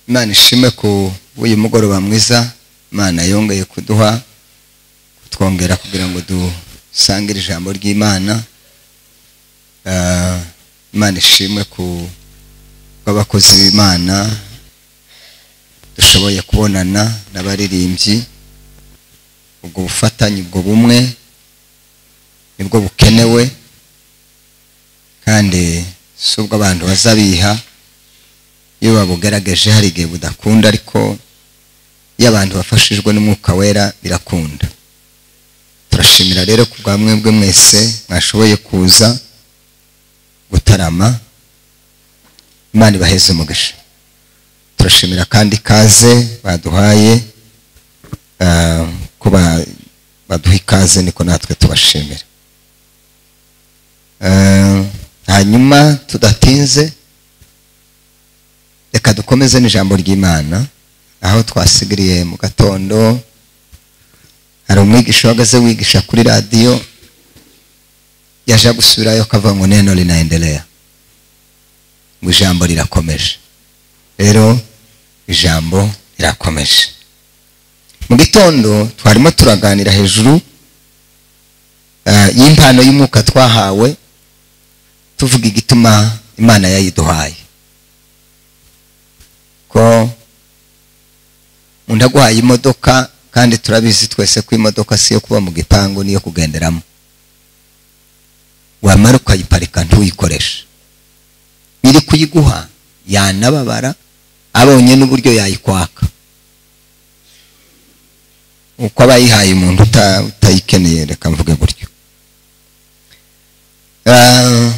imana ishime ku w'uyu mugoroba mwiza imana yongeye kuduha kutwongera kugira ngo dusangire ijambo ry'imana Ah, imana ishimwe ku bw'abakozi b'imana dushoboye kubonana n'abaririmbyi ubwo bufatanye ubwo bumwe nibwo bukenewe kandi si ubwo abantu bazabiha iyo babugerageje hari igihe budakunda ariko iyo abantu bafashijwe n'umwuka wera birakunda turashimira rero ku bwa mwebwe mwese mwashoboye kuza gutarama imana ibaheze umugisha turashimira kandi ikaze baduhaye ah, ko ba- baduha ikaze niko natwe tubashimira Ah, hanyuma tudatinze reka dukomeze n'ijambo ry'imana aho twasigiriye mu gatondo hari umwigisha uhagaze wigisha kuri radiyo yaje gusubirayo akava ngo neno rinaendelea ngo ijambo rirakomeje rero ijambo rirakomeje mu gitondo twarimo turaganira hejuru ah, y'impano y'umwuka twahawe tuvuga igituma imana yayiduhaye ko undi aguhaye imodoka kandi turabizi twese ko imodoka si iyo kuba mu gipangu n'iyo kugenderamo wamara ukayiparika ntuyikoreshe nyiri kuyiguha yanababara abonye n'uburyo yayikwaka uko aba yihaye umuntu uta- utayikeneye reka mvuge gutyo Ah,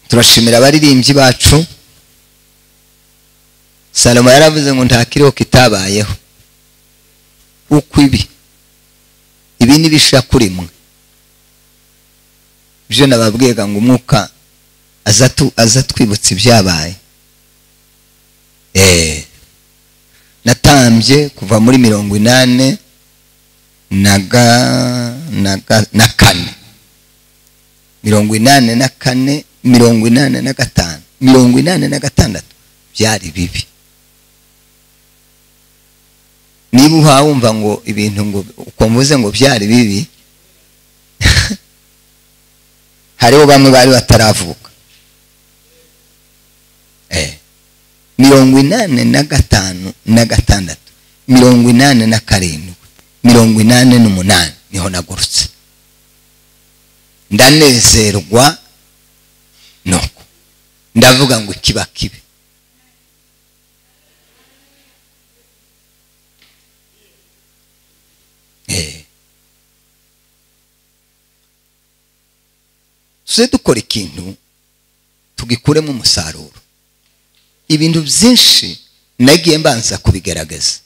turashimira abaririmbyi bacu salomo yaravuze ngo nta kiriho kitabayeho uko ibi ibi n'ibishira kuri mwe ibyo nababwiraga ngo umwuka aza atu- aza atwibutsa ibyabaye Eh, natambye kuva muri mirongo inani na ga- na ga- na kane mirongo inani na kane mirongo inani na gatanu mirongo inani na gatandatu byari bibi niba uhawe wumva ngo ibintu ngo uko mvuze ngo byari bibi hariho bamwe bari bataravuka Eh. mirongo inani na gatanu na gatandatu mirongo inani na karindwi mirongo inani n'umunani niho nagurutse ndanezerwa nuko ndavuga ngo kiba kibe Eh. tuze dukora ikintu tugikuremo umusaruro ibintu byinshi nagiye mbanza kubigaragaza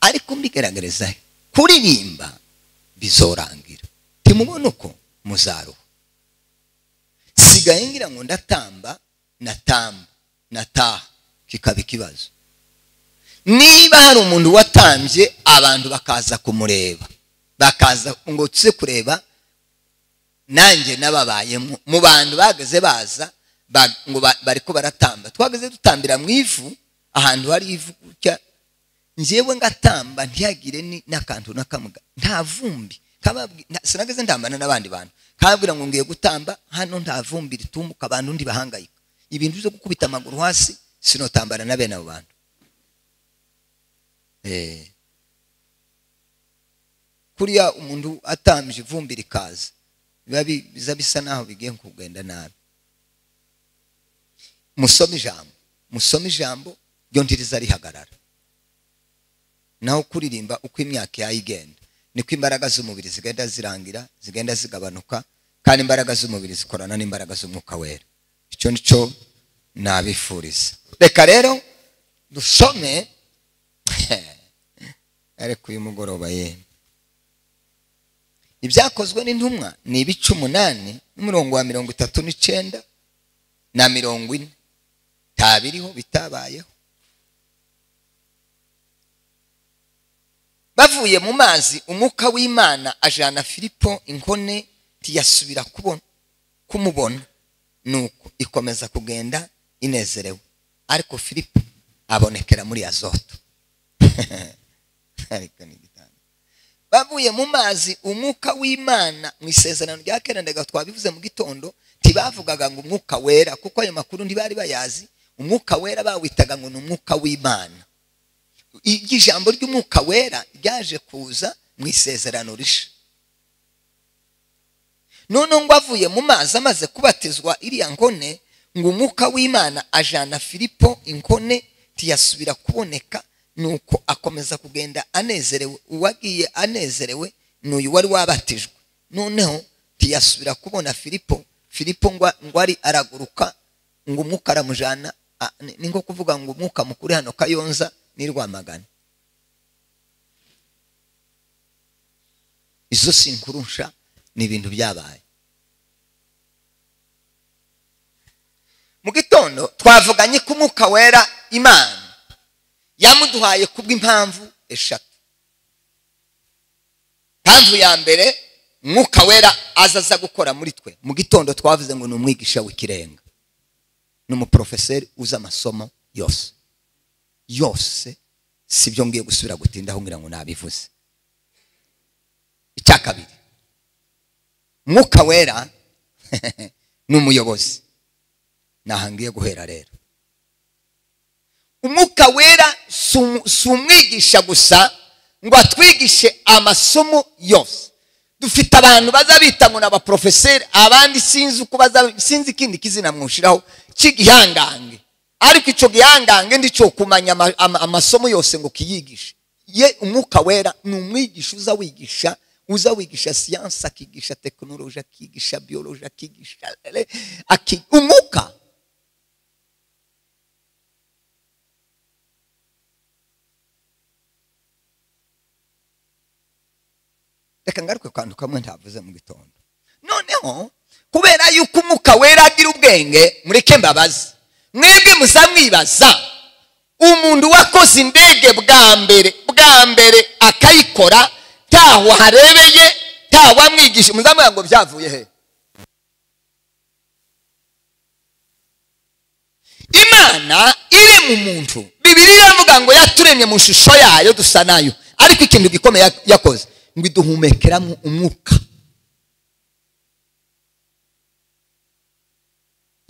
ariko mbigaragariza he? kuririmba bizorangira timubona uko muzaruha sigaye ngira ngo ndatamba natamba nataha kikaba ikibazo niba hari umuntu watambye abantu bakaza kumureba bakaza ngo tuze kureba nanjye nababayemo mu bantu bageze baza ba- ngo ba- bariko baratamba twageze dutambira mu ivu ahantu hari ivu gutya njyewe ngatamba ntihagire ni- n'akantu nakamuga nta vumbi kababwi- nta- sinageze ntambana n'abandi bantu kababwira ngo ngiye gutamba hano nta vumbi ritumbuka abantu ntibahangayika ibintu byo gukubita amaguru hasi sinotambana na bene abo bantu Eh. kuriya umuntu atambye ivumbi rikaza biba bi- biza bisa naho bigiye kugenda nabi musome ijambo musome ijambo ryo ntiriza rihagarara naho kuririmba uko imyaka yayo igenda niko imbaraga z'umubiri zigenda zirangira zigenda zigabanuka kandi imbaraga z'umubiri zikorana n'imbaraga z'umwuka wera icyo ni cyo nabifuriza reka rero dusome ariko uyu mugoroba yemwe ibyakozwe n'intumwa ni ibice umunani n'umurongo wa mirongo itatu n'icenda na mirongo ine nta biriho bitabayeho bavuye mu mazi umwuka w'imana ajana filipo inkone ntiyasubira kubona kumubona nuko ikomeza kugenda inezerewe ariko filipo abonekera muri azoto ariko ni igitanda bavuye mu mazi umwuka w'imana mu isezerano rya kera ndaga twabivuze mu gitondo ntibavugaga ngo umwuka wera kuko ayo makuru ntibari bayazi umwuka wera bawitaga ngo ni umwuka w'imana iryo jambo ry'umwuka wera ryaje kuza mu isezerano risha none ngo avuye mu mazi amaze kubatizwa iriya ngone ngo umwuka w'imana ajana filipo ingone ntiyasubira kuboneka nuko akomeza kugenda anezerewe uwagiye anezerewe ni uyu wari wabatijwe noneho ntiyasubira kubona filipo filipo ngo ari araguruka ngo umwuka aramujyana ni nko kuvuga ngo umwuka mukuri hano kayonza ni rwamagana izo sinkurusha ni ibintu byabaye mu gitondo twavuganye ko umwuka wera imana yamuduhaye kubw'impamvu eshatu impamvu ya mbere umwuka wera azaza gukora muri twe mu gitondo twavuze ngo ni umwigisha w'ikirenga ni umuporofeseri uzi amasomo yose yose si byo ngiye gusubira gutindaho ngira ngo nabivuze icya kabiri umwuka wera ni umuyobozi ntahangiye guhera rero umwuka wera si umwigisha gusa ngo atwigishe amasomo yose dufite abantu baza bita ngo ni abaporofeseri abandi sinzi uko baza sinzi ikindi kizina mwushyiraho cy'igihangange ariko icyo gihangange ndi cyo kumenya amasomo yose ngo kiyigishe ye umwuka wera ni umwigisha uza wigisha uza wigisha siyansi akigisha tekinoloji akigisha biyoloji akigisha umwuka reka ngaruke akantu kamwe ntavuze mu gitondo noneho kubera yuko umwuka wera agira ubwenge mureke mbabaze mwebwe musa mwibaza umuntu wakoze indege bwa mbere bwa mbere akayikora ntaho harebeye ntaho amwigisha muzamubwira ngo byavuye he imana iri mu muntu bibiri iravuga ngo yaturemye mu shusho yayo dusa nayo ariko ikintu gikomeye yakoze ngo iduhumekeramo umwuka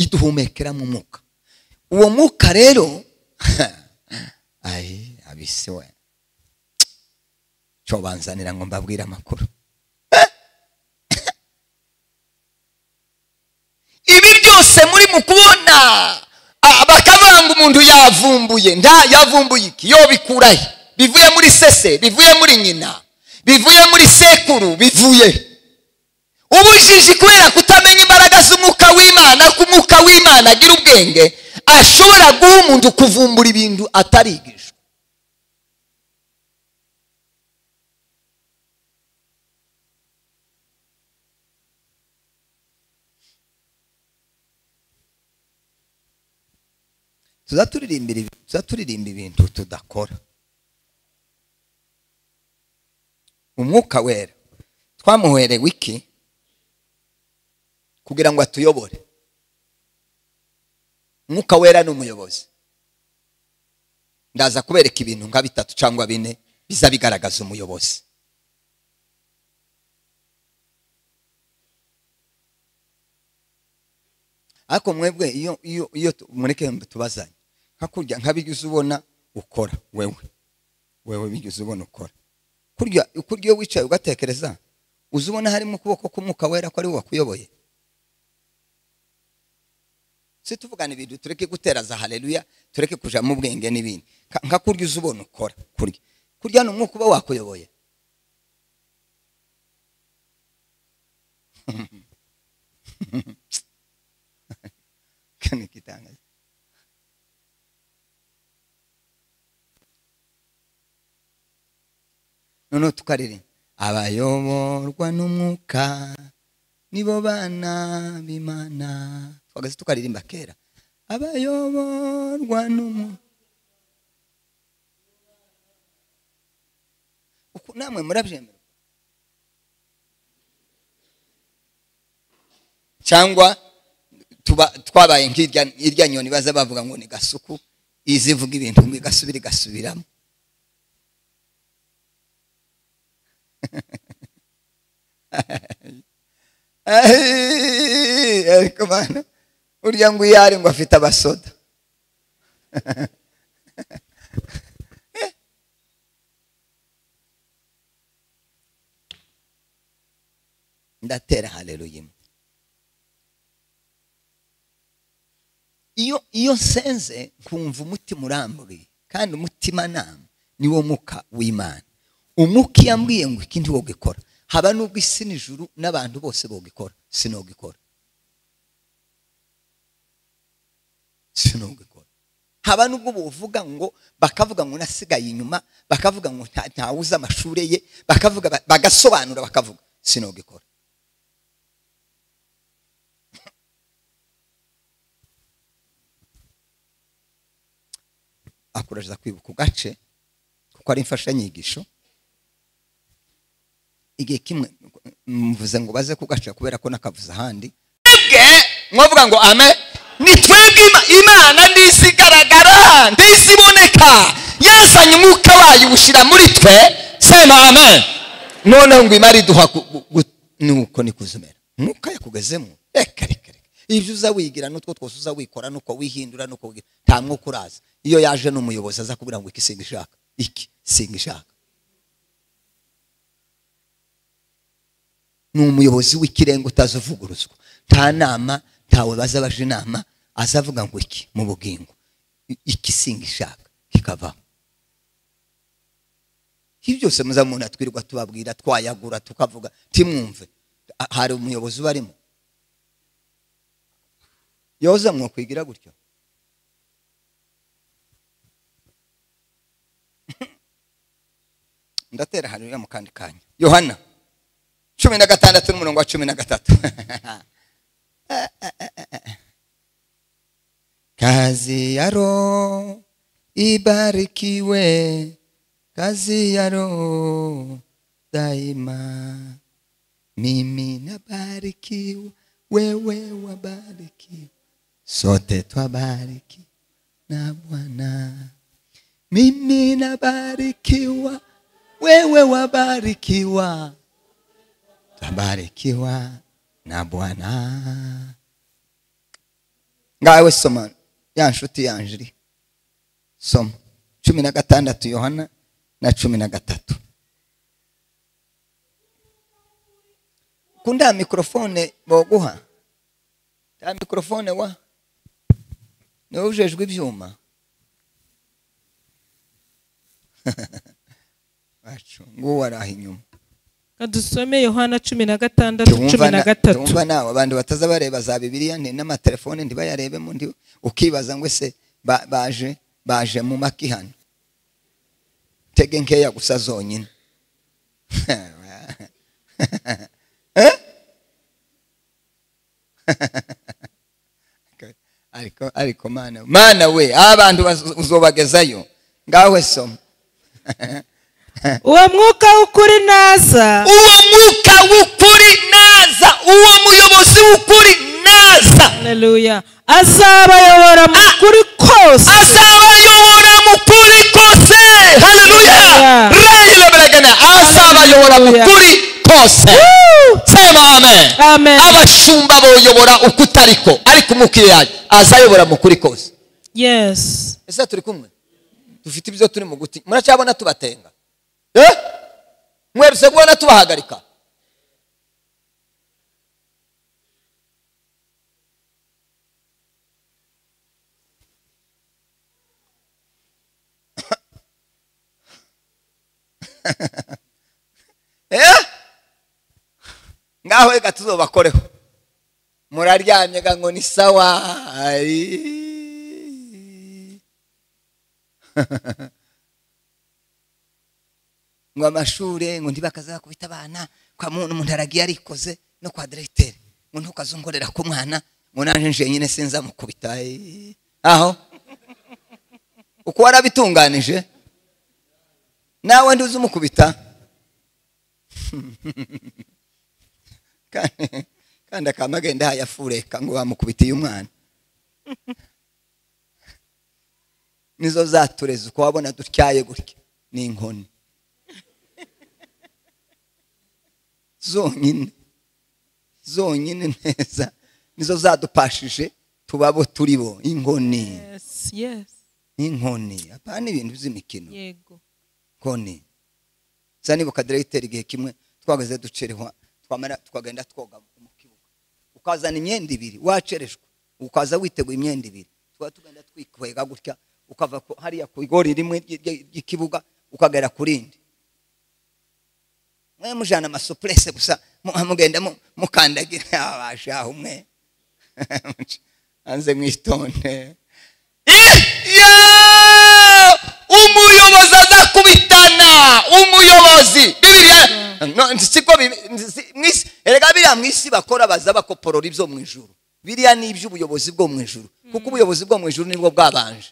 iduhumekeramo umwuka uwo mwuka rero ayi abisi we cyo banzanira ngo mbabwire amakuru ibi byose muri mu kubona bakavuga ngo umuntu yavumbuye nta yavumbuye iki yo bikurahe bivuye muri sese bivuye muri nyina bivuye muri sekuru bivuye ubujiji kubera kutamenya imbaraga z'umwuka w'imana ko umwuka w'imana agira ubwenge ashobora guha umuntu kuvumbura ibintu atarigije tuzaturirimba ibintu tudakora umwuka wera twamuherewe iki kugira ngo atuyobore umwuka wera ni umuyobozi ndaza kubereka ibintu nka bitatu cyangwa bine biza bigaragaza umuyobozi ariko mwebwe iyo mureke tubazanye hakurya nk'abigeze ubona ukora wewe wewe bigeze ubona ukora kurya iyo wicaye ugatekereza uzi ubona harimo ukuboko k'umwuka wera ko ari we wakuyoboye si tuvugana ibintu tureke guteraza hareruya tureke kujyamo ubwenge n'ibindi nka kurya uzi ubona ukora kurya kurya ni umwuka uba wakuyoboye noneho tukaririmba abayoborwa n'umwuka nibo bana b'imana twagaze tukaririmba kera abayoborwa n'umwuka uku namwe murabyemera cyangwa twabaye nk'irya nyoni baza bavuga ngo ni gasuku iza ivuga ibintu ngo igasubira igasubiramo ariko bana burya ngo iyo ari ngo afite abasoda ndatera haleluya imwe iyo iyo nsenze nkumva umutima uramburiye kandi umutimanama niwo muka w'imana umuka iyo ambwiye ngo iki ntiwogikora haba n'ubwo isi n'ijuru n'abantu bose bogikora sinogikora sinogikora haba n'ubwo buvuga ngo bakavuga ngo nasigaye inyuma bakavuga ngo nta- ntawuzi amashuri ye bakavuga ba- bagasobanura bakavuga sinogikora akurajya kwibuka ugace kuko ari imfashanyigisho igihe kimwe mvuze ngo baze kugaca kubera ko nakavuze ahandi twebwe mwavuga ngo ame ni twebwe Ima- imana ndisi igaragara ndisi iboneka yazanye umwuka wayo iwushyira muri twe sema ame noneho ngo imari duha nuko ni kuzumera umwuka yakugezemo reka reka reka ibyo uza wigira n'utwo twose uza wikora n'uko wihindura n'uko wigira nta mwuka uraza iyo yaje n'umuyobozi aza kubwira ngo iki singa ishaka iki singa ishaka ni umuyobozi w'ikirenga utazavuguruzwa nta nama ntawe baza baje inama azavuga ngo iki mu bugingo I- iki singa ishaka kikavaho ibi byose muzamubona twirirwa tubabwira twayagura tukavuga timwumve A- hari umuyobozi ubarimo yoza mwakwigira gutyo ndatera haleluya mu kandi kanya yohana cumi na gatandatu n'umurongo wa cumi na gatatu kazi ya roho ibarikiwe kazi ya roho daima mimi nabarikiwa wewe wabarikiwa sote twabarikiwa na bwana mimi nabarikiwa wewe wabarikiwa tabarikiwa na bwana ngawe soma ya nshuti yanje iri soma cumi na gatandatu yohana na cumi na gatatu kunda mikorofone boguha ta mikorofone wa niwe ujejwe ibyuma wacu nguwo ari aho inyuma kadusome yohana cumi na gatandatu cumi na gatatu tumva nawe abantu bataza bareba za bibiliya nti n'amatelefone ntibayarebemo ndi ukibaza ngo ese ba- baje baje mu maki hano tege nkeya gusa zonyine Eh? ariko ariko mana mana we abantu bazo- uzobagezayo ngawe soma uwo mwuka w'ukuri naza uwo mwuka w'ukuri naza uwo muyobozi w'ukuri naza haleluya azabayobora mu kuri kose azabayobora mu kuri kose haleluya Hallelujah. rayile beregene azabayobora mu Hallelujah. kuri kose sema amen Amen. abashumba boyobora uko utariko ariko umukiriya azayobora mu kuri kose yes ese turi kumwe dufite ibyo turi mu guti muracyabona tubatenga Eh? mwerutse kubona tubahagarika Eh? ngaho reka tuzobakoreho muraryamye ga ngo ni sawa Ari. ngo amashuri ngo ntibakazakubita abana kwa muntu umuntu aragiye arikoze no kwa diregiteri ngo ntukazongorera ku mwana ngo naje nje nyine sinzamukubita Ai. aho uko warabitunganije nawe ndi uzumukubita kandi kandi akaba agenda yayafureka ngo bamukubitiye umwana nizo zatureze uko wabona dutyaye gutya ni inkoni zonyine zonyine neza nizo zadupashije tubabo turibo inkoni yes yes inkoni apana ibintu by'imikino yego inkoni za niba ukadirayiteri igihe kimwe twagaze ducerehwa twamara twagenda twoga mu kibuga ukazana imyenda ibiri wacereshwa ukaza witeguye imyenda ibiri tuba tugenda twikwega gutya ukava ku- hariya ku igori rimwe ry- ry- ry'ikibuga ukagera ku rindi mwe mujana amasupurese gusa mu- mugenda mu- mukandagira abashaho umwe hanze mwitonde iyo umuyobozi azakubitana umuyobozi bibiriya no, nzi- siko bibi- nzi- si- mwisi- erega biriya mu isi bakora baza bakoporora ibyo mu ijuru biriya ni iby'ubuyobozi bwo mu ijuru kuko ubuyobozi bwo mu ijuru nibwo bwabanje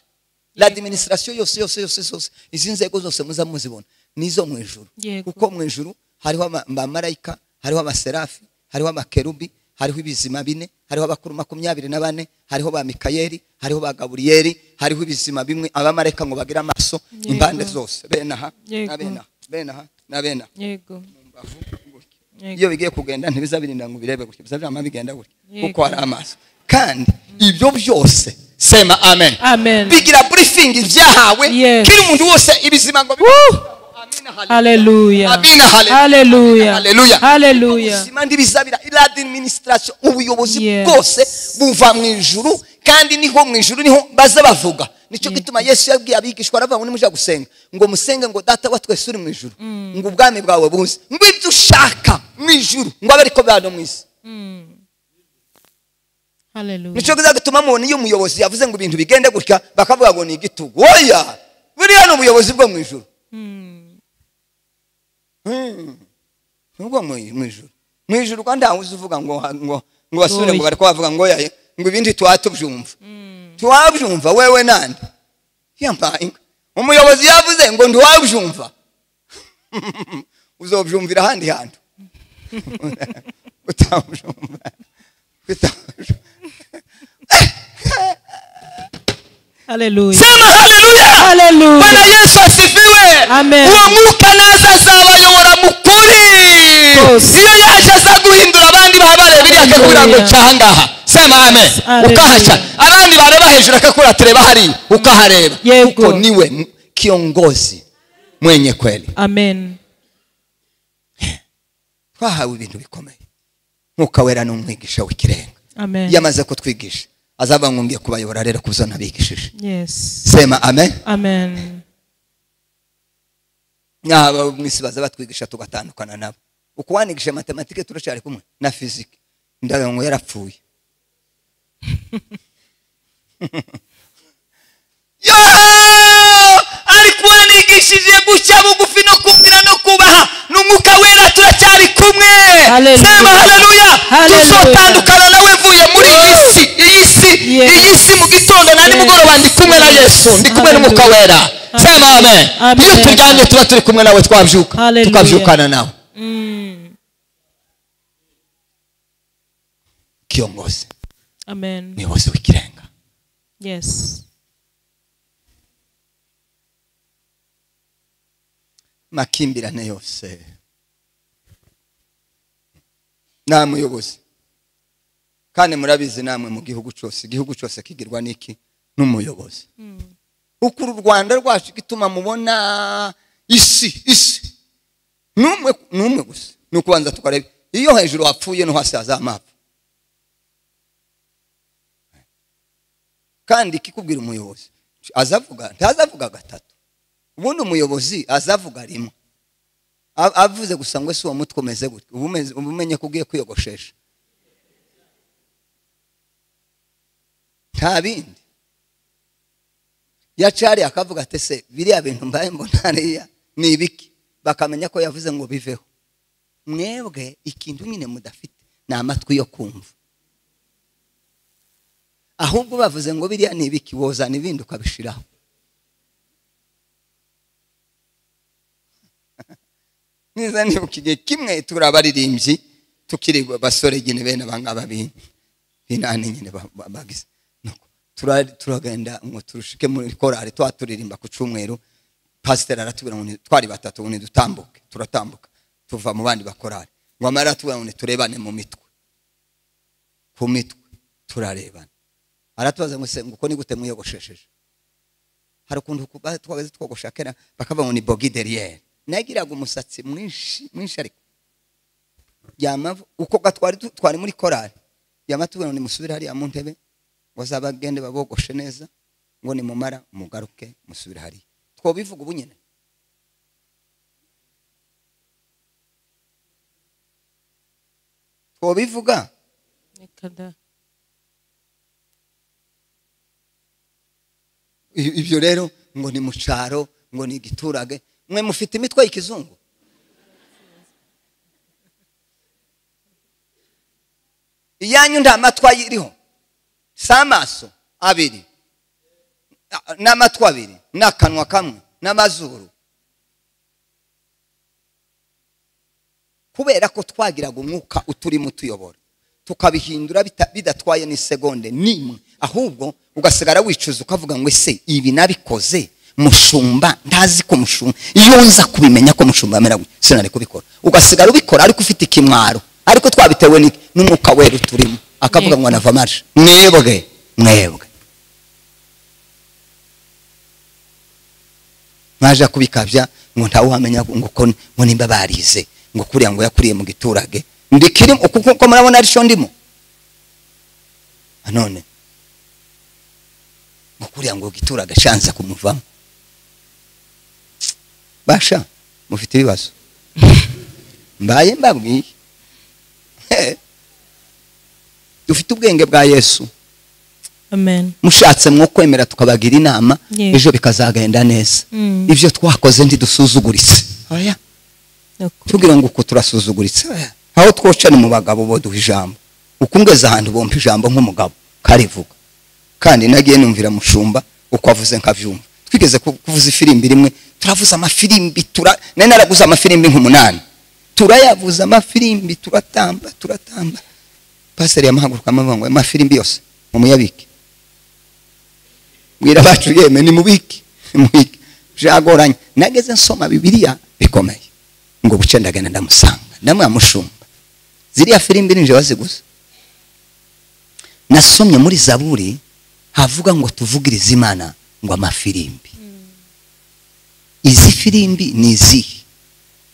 la administration yose yose yose zose izi nzego zose muza muzibona nizo mu ijuru Yego. kuko mu ijuru hariho ama- abamarayika hariho amaserafi hariho amakerubi hariho ibizima bine hariho abakuru makumyabiri na bane hariho ba mikayeli hariho ba gaburiyeli hariho ibizima bimwe abamarayika ngo bagire amaso Yego. impande zose bene aha Yego. na bene aha bene aha na bene aha yego Mbavu, gutya. Yego. iyo bigiye kugenda ntibizabirinda ngo birebe gutya bizabirama bigenda gutya Yego. kuko hari amaso kandi ibyo byose sema amen amen bigira briefing byahawe Yes. kiri umuntu wose ibizima ngo bibe- Amina, hallelujah. haleluya Amina, hallelujah. haleluya Haleluya. haleluya ubuzima ndibizabira iradiminisitasiyo ubuyobozi Yes. bwose buva mu ijuru kandi niho mu ijuru niho baza bavuga nicyo gituma yesu yabwiye abigishwa aravuga ngo nimuja gusenga ngo musenge ngo data wa twese uri mu ijuru ngo ubwami bwawe buze ngo ibyo ushaka mu ijuru ngo abe ariko bihano mu isi haleluya nicyo gituma mubona iyo umuyobozi yavuze ngo ibintu bigende gutya bakavuga ngo ni igitugu oya buriya ni ubuyobozi bwo mu ijuru Mm. nubwo mu mu ijuru mu ijuru kandi ntawe uzi uvuga ngo ngo ngo basubire ngo Oya. bari kubavuga ngo yaye ngo ibindi twatubyumva tuwabyumva wewe nande yambaye umuyobozi yavuze ngo ntiwabyumva uzobyumvira ahandi hantu utabyumva utabyumva haleluya sema haleluya Hallelujah. bwana yesu asifiwe Amen. uwo mwuka naza azabayobora mu kuri Kose. iyo yaje aza guhindura abandi babareba iriya akakubwira ngo Hallelujah. cyahangaha sema amen Hallelujah. ukahaca abandi bareba hejuru akakubwira tureba hariya ukahareba Yego. kuko niwe m- kiongozi mwenye kweli amen twahawe ibintu bikomeye mwuka wera ni umwigisha w'ikirenga amen iyo amaze kutwigisha azaba nkungiye kubayobora rero ku byo nabigishije yes sema amen amen n'aba mu isi baza batwigisha tugatandukana nabo uko wanigisha matematike turacyari kumwe na fizike ndaga ngo yarapfuye yo ariko uwanigishije gushya bugufi no kumvira no kubaha n'umwuka wera turacyari kumwe Hallelujah. sema haleluya Hallelujah. tuzotandukana nawe mvuye muri iyi si iyi si Yes. iyi si mu gitondo na nimugoroba ndi kumwe na yesu ndi kumwe n'umwuka Hallelujah. wera sema amen Amen. iyo turyamye tuba turi kumwe nawe twabyuka Hallelujah. tukabyukana nawe Mm. kiongozi amen umuyobozi w'ikirenga yes makimbirane yose nta muyobozi kandi murabizi namwe mu gihugu cyose igihugu cyose kigirwa n'iki n'umuyobozi uko uru rwanda rwacu gituma mubona isi isi ni umwe ni umwe gusa ni ukubanza tukareba iyo hejuru hapfuye no hasi hazamapfa kandi ikikubwira umuyobozi azavuga ntazavuga gatatu ubundi umuyobozi azavuga rimwe A- avuze gusa ngo ese uwo mutwe umeze gutya uba umeze- uba umenye ko ugiye kwiyogoshesha nta bindi yacari akavuga ati se biriya bintu mbaye mbona hariya ni ibiki bakamenya ko yavuze ngo biveho mwebwe ikintu nyine mudafite ni amatwi yo kumva ahubwo bavuze ngo biriya ni ibiki wozana ibindi ukabishiraho neza nibuka igihe kimwe turi abaririmbyi tukiri basore nyine bene abangaba b'inani nyine ba- ba- bagize Nuko tura- turagenda ngo turushike muri korari twaturirimba ku cyumweru pasiteri aratubwira ngo ni- twari batatu ngo nidutambuke turatambuka tuva mu bandi bakorari ngo amara aratubwira ngo turebane mu mitwe ku mitwe turarebana aratubaza ngo se ngo uko ni gute mwiyogoshesheje hari ukuntu ku- ba- twagaze twogosha kera bakavuga ngo ni bogi deriyeri nagiraga umusatsi mwinshi mwinshi ariko yamavu uko gatwari tu- twari muri korari yama tubona ngo nimusubire hariya mu ntebe ngo zabagende babogoshe neza ngo nimumara mugaruke musubire hariya twobivuga ubu nyine twobivuga reka da I- ibyo rero ngo ni mu cyaro ngo ni igiturage mwe mufite imitwe y'ikizungu iyanyu nta matwi ayiriho si amaso abiri a- n'amatwi abiri n'akanwa kamwe n'amazuru kubera ko twagiraga umwuka uturimo utuyobora tukabihindura bita- bidatwaye n'isegonde n'imwe ahubwo ugasigara wicuza ukavuga ngo ese ibi nabikoze mushumba ndazi ko mushumba iyo nza kubimenya ko mushumba amera gutya sinari kubikora ugasigara ubikora ariko ufite ikimwaro ariko twabitewe n'iki? n'umwuka wera uturimo akavuga ngo anava marshi mwebwe mwebwe mwaje kubikabya ngo ntawe uhamenya ngo ko ngo nimba barize ngo kuriya ngo yakuriye mu giturage ndikirimo kuko murabona ari cyo ndimo none ngo kuriya ngo giturage shanza kumuvamo basha mufite ibibazo mbaye mbabwiye Eh. dufite ubwenge bwa yesu amen mushatse mwo kwemera tukabagira inama Yes. ejo bikazagenda neza Mm. ibyo twakoze ntidusuzuguritse oya ni ukuri. tubwira ngo uko turasuzuguritse oya. aho twoca ni mu bagabo bo duha ijambo uko ungeze ahantu bompa ijambo nk'umugabo karivuga kandi nagiye numvira mushumba uko avuze nkabyumva twigeze ku- kuvuza ifirimbi rimwe turavuza amafirimbi tura nari naraguze amafirimbi nk'umunani turayavuza amafirimbi turatamba turatamba pasiteri yamahagurukamo avuga ngo amafirimbi yose mumuyabike bwira abacu yeme nimubike nimubike byagoranye nageze nsoma bibiliya bikomeye ngo buce ndagenda ndamusanga ndamwamushumba ziriya firimbi ninje waziguze nasomye muri zaburi havuga ngo tuvugirize imana ngo amafirimbi izi firimbi ni izihe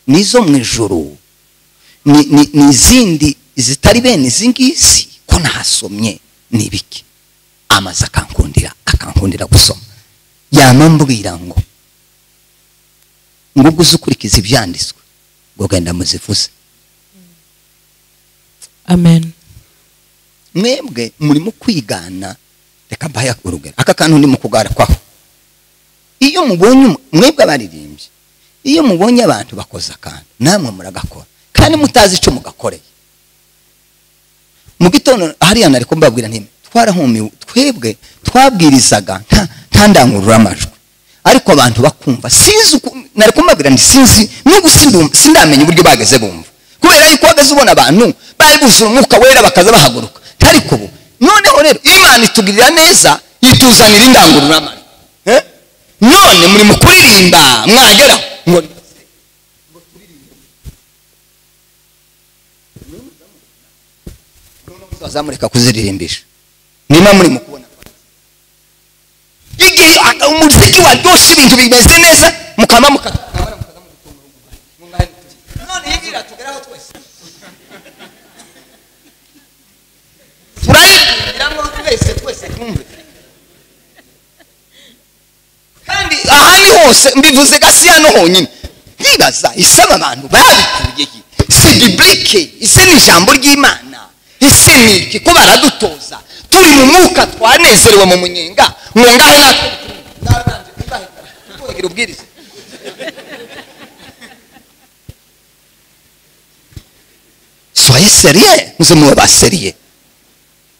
ni izo mu ijoro ni- ni ni izindi zitari bene izi ngizi ko nahasomye ni ibiki amaze akankundira akankundira gusoma yanambwira ngo ngo uguze ukurikiza ibyanditswe ngo genda muzivuze amen mwebwe murimo kwigana reka mbahe urugero aka kantu ndimo kugarukaho iyo mubonye umu- mwebwe abaririmbyi iyo mubonye abantu bakoze akantu namwe muragakora kandi mutazi icyo mugakoreye mu gitondo hariya nari kumbabwira nti twarahumiwe twebwe twabwirizaga nta- nta ndangururamajwi ariko abantu bakumva sinzi uku nari kumbabwira nti sinzi no gusindumva sindamenya uburyo bageze bumva kubera yuko wageze ubona abantu bari buzura umwuka wera bakaza bahaguruka ariko ubu noneho rero imana itugirira neza ituzanira indangururamajwi Eh? none muri mu kuririmba mwageraho ngo bazamureka kuziririmbisha niba muri mu kubona igihe aka- umuziki waryoshye ibintu bimeze neza mukama mukata turayirambiramo twese twese twumve kandi aha ni hose mbivuze gasiya no honyine ndibaza isaba abantu babikuye he? si biblike ese ni ijambo ry'imana ese ni iki ko baradutoza turi mu mwuka twanezerewe mu munyenga ngo ngaho natwe naranje ntibahita kugira ubwiriza soye seriye muze muba ba seriye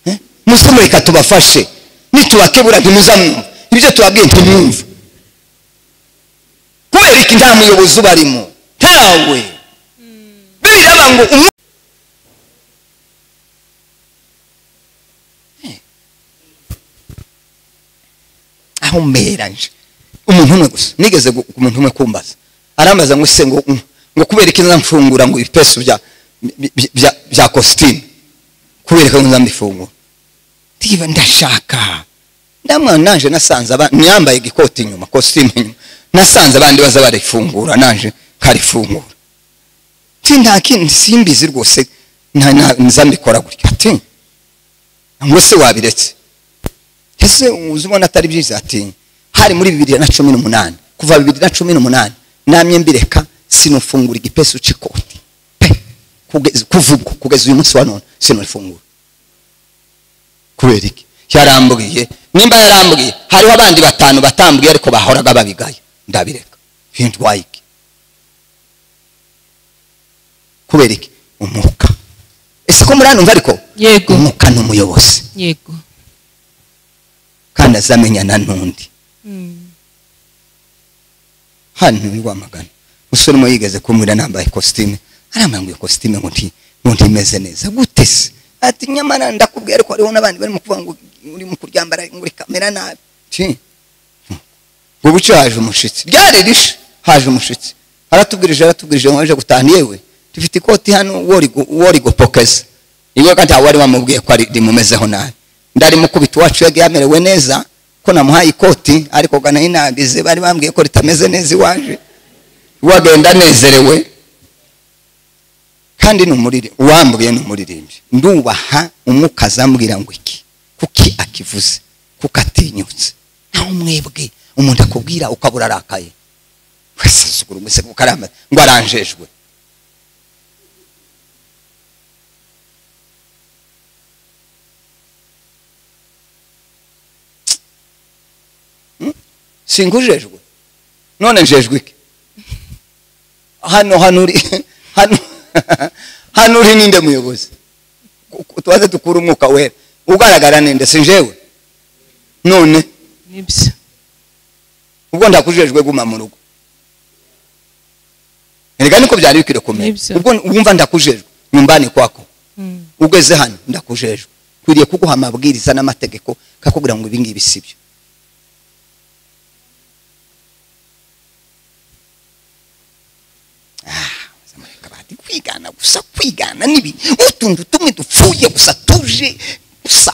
Eh? muze mureka tubafashe nitubakebura ntimuzamwumva ibyo tubabwiye ntimwumva kubera iki nta muyobozi ubarimo ntawe bibiri aba ngo umwe arahumeranje umuntu umwe gusa nigeze gu- ku muntu umwe kumbaza arambaza ngo se ngo ngo kubereka mfungura ngo ibipesu bya bi- bi- bya bya kositimu kubereka ngo nzambifungura ndiba ndashaka ndamwana naje nasanze abandi niyambaye igikoti inyuma kositimu inyuma nasanze abandi baza barifungura naje karifungura ati nta kindi simbizi rwose nta- nta- nzambikora gutya ati ngo se wabiretse ese uzi ubona atari byiza ati hari muri bibiri na cumi n'umunani kuva bibiri na cumi n'umunani namye mbireka sinufungura igipesu cy'ikoti pe kugeza- kuva ubwo kugeza uyu munsi wa none sinufungura kubera iki yarambwiye nimba yarambwiye hariho abandi batanu batambwiye ariko bahoraga babigaye ndabireka hindwaye iki kubera iki umwuka ese ko muri hano mva ariko yego umwuka ni umuyobozi yego kandi azamenyana n'undi Mm. hano ni wamagana umusore umwe yigeze kumwira nambaye kositime arambara ngo iyo kositime ngo nti ngo ntimeze neza gute se ati nyamara ndakubwira ariko hariho n'abandi barimo kuvuga ngo urimo kuryambara ngo uri kamera nabi Ti. ngo bucyo haje umushitsi ryari rishe haje umushitsi aratubwirije aratubwirije ngo aje gutaha yewe dufite ikoti hano worigo- worigopokeza iyo kandi wari wamubwiye ko ari rimumezeho nabi ndarimukubita uwacu yagiye yamerewe neza ko namuhaye ikoti ariko gana inabize bari bambwiye ko ritameze neza iwaje wagenda anezerewe kandi ni umuririmbyi uwambuye ni umuririmbyi ndubaha umwuka azambwira ngo iki kuki akivuze kuko atinyutse naho mwebwe umuntu akubwira ukabura arakaye wese asukura umusego ukaramba ngo aranjejwe singujejwe none njejwe iki hano hano uri hano hano uri ninde muyobozi Ku- ku- tubaze dukura umwuka wera ugaragara ninde si njyewe none nibyo ubwo ndakujejwe guma mu rugo erega niko byari bikwiriye kumera Nibyo. ubwo wumva ndakujejwe nyumbani kwako Mm. ugeze hano ndakujejwe kwiriye kuguha amabwiriza n'amategeko kakubwira ngo ibingibi si byo Ah, zamureka bahati kwigana gusa kwigana nibi utuntu tumwe dupfuye gusa tuje gusa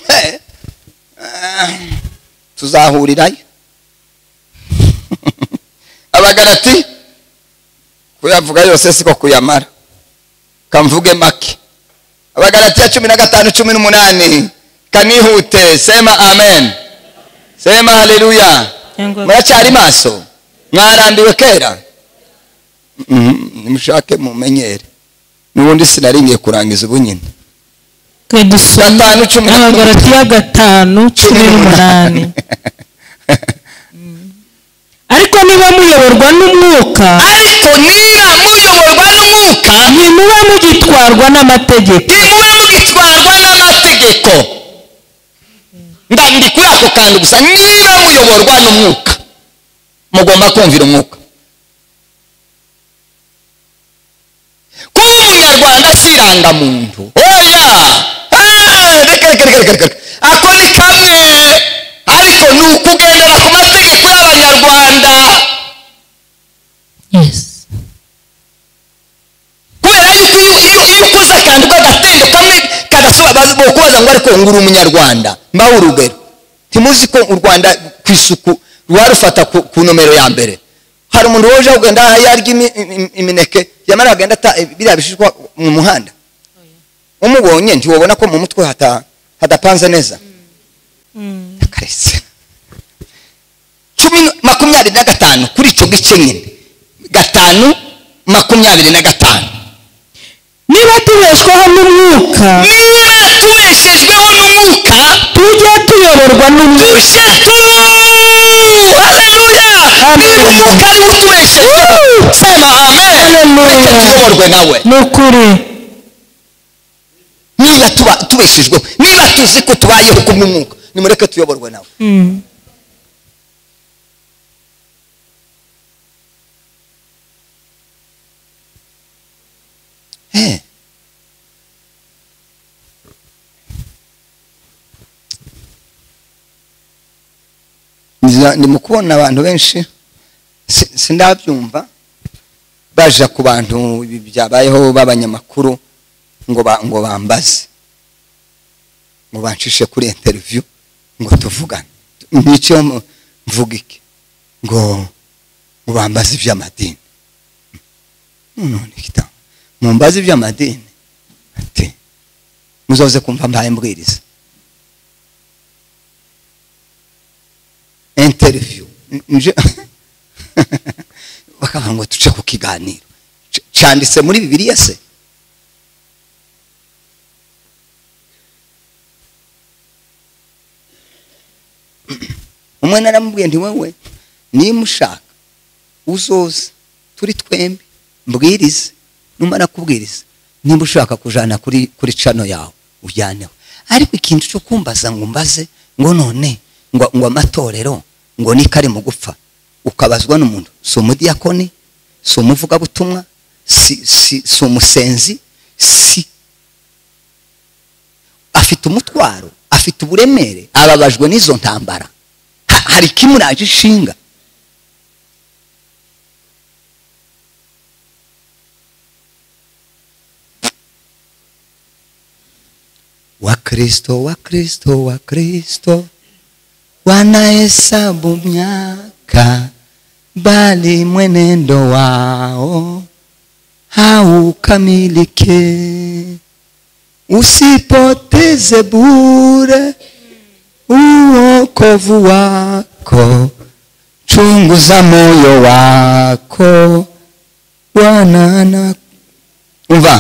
Eh, ah, tuzahurirayo abagarati kuyavuga yose siko kuyamara kamvuge make abagaratiya cumi na gatanu cumi n'umunani kanihute sema amen sema haleluya Cyangwa- muracyari maso mwarambiwe kera Mhm, nimushake mumenyere n'ubundi sinari ngiye kurangiza ubu nyine twe dusoma Gatanu, cumi na- abagaratiya gatanu cumi n'umunani ariko niba muyoborwa n'umwuka ariko niba muyoborwa n'umwuka ntimuba mugitwarwa n'amategeko ntimube mugitwarwa n'amategeko Nda- ndi kuri ako kantu gusa niba muyoborwa n'umwuka mugomba kumvira umwuka kuba umunyarwanda si irangamuntu oya Ah, reka reka reka reka reka ako ni kamwe ariko ni ukugendera ku mategeko y'abanyarwanda Yes. kubera yuko iyo iyo iyo ukuze kandi kagatembe kamwe kagasuba bazi- bokubaza ngo ariko ngo uri umunyarwanda mbaho urugero ntimuzi ko u rwanda ku isuku rwarufata ku, ku nomero ya mbere hari umuntu woje kugenda yarya imi- im- imineke yamara kugenda ata biriya bishishwa mu muhanda umubonye ntiwabona ko mu mutwe hata, hadapanze neza Mm. akaretse cumi n- makumyabiri na gatanu kuri icyo gice nyine gatanu makumyabiri na gatanu niba tubeshwaho n'umwuka niba tubeshejweho n'umwuka tujye tuyoborwa n'umwuka tujye tubu haleluya niba umwuka ni wo utubeshejeho sema amen ureke tuyoborwe nawe ni ukuri niba tuba tubeshejweho niba tuzi ko tubayeho kubw'umwuka nimureke tuyoborwe nawe Mm. Eh, Eh. Nza- ndi mu kubona abantu benshi si- sindabyumva baja ku bantu ibi byabayeho b'abanyamakuru ngo ba- ngo bambaze ngo bancishe kuri interview ngo tuvugane n'icyo mu- mvuga iki ngo ngo bambaze iby'amadini none kita mumbaze iby'amadini ati muzoze kumva mbaye mbwiriza interview N- nje bakavuga ngo tuce ku kiganiro C- cyanditse muri bibiliya se umwe naramubwiye nti wewe niba ushaka uzoze turi twembi mbwirize numara kubwiriza niba ushaka kujana kuri kuri cano yawe ujyaneho ariko ikintu cyo kumbaza ngo mbaze ngo none ngo ngo amatorero ngo niko ari mu gupfa ukabazwa n'umuntu si umudiyakoni si umuvugabutumwa si si si umusenzi si afite umutwaro afite uburemere ababajwe n'izo ntambara Ha- hari ikimuraje ishinga Wakristo, Wakristo, Wakristo wanahesabu miaka, bali mwenendo wao haukamiliki. Usipoteze bure uokovu wako, chunguza moyo wako Bwana na umva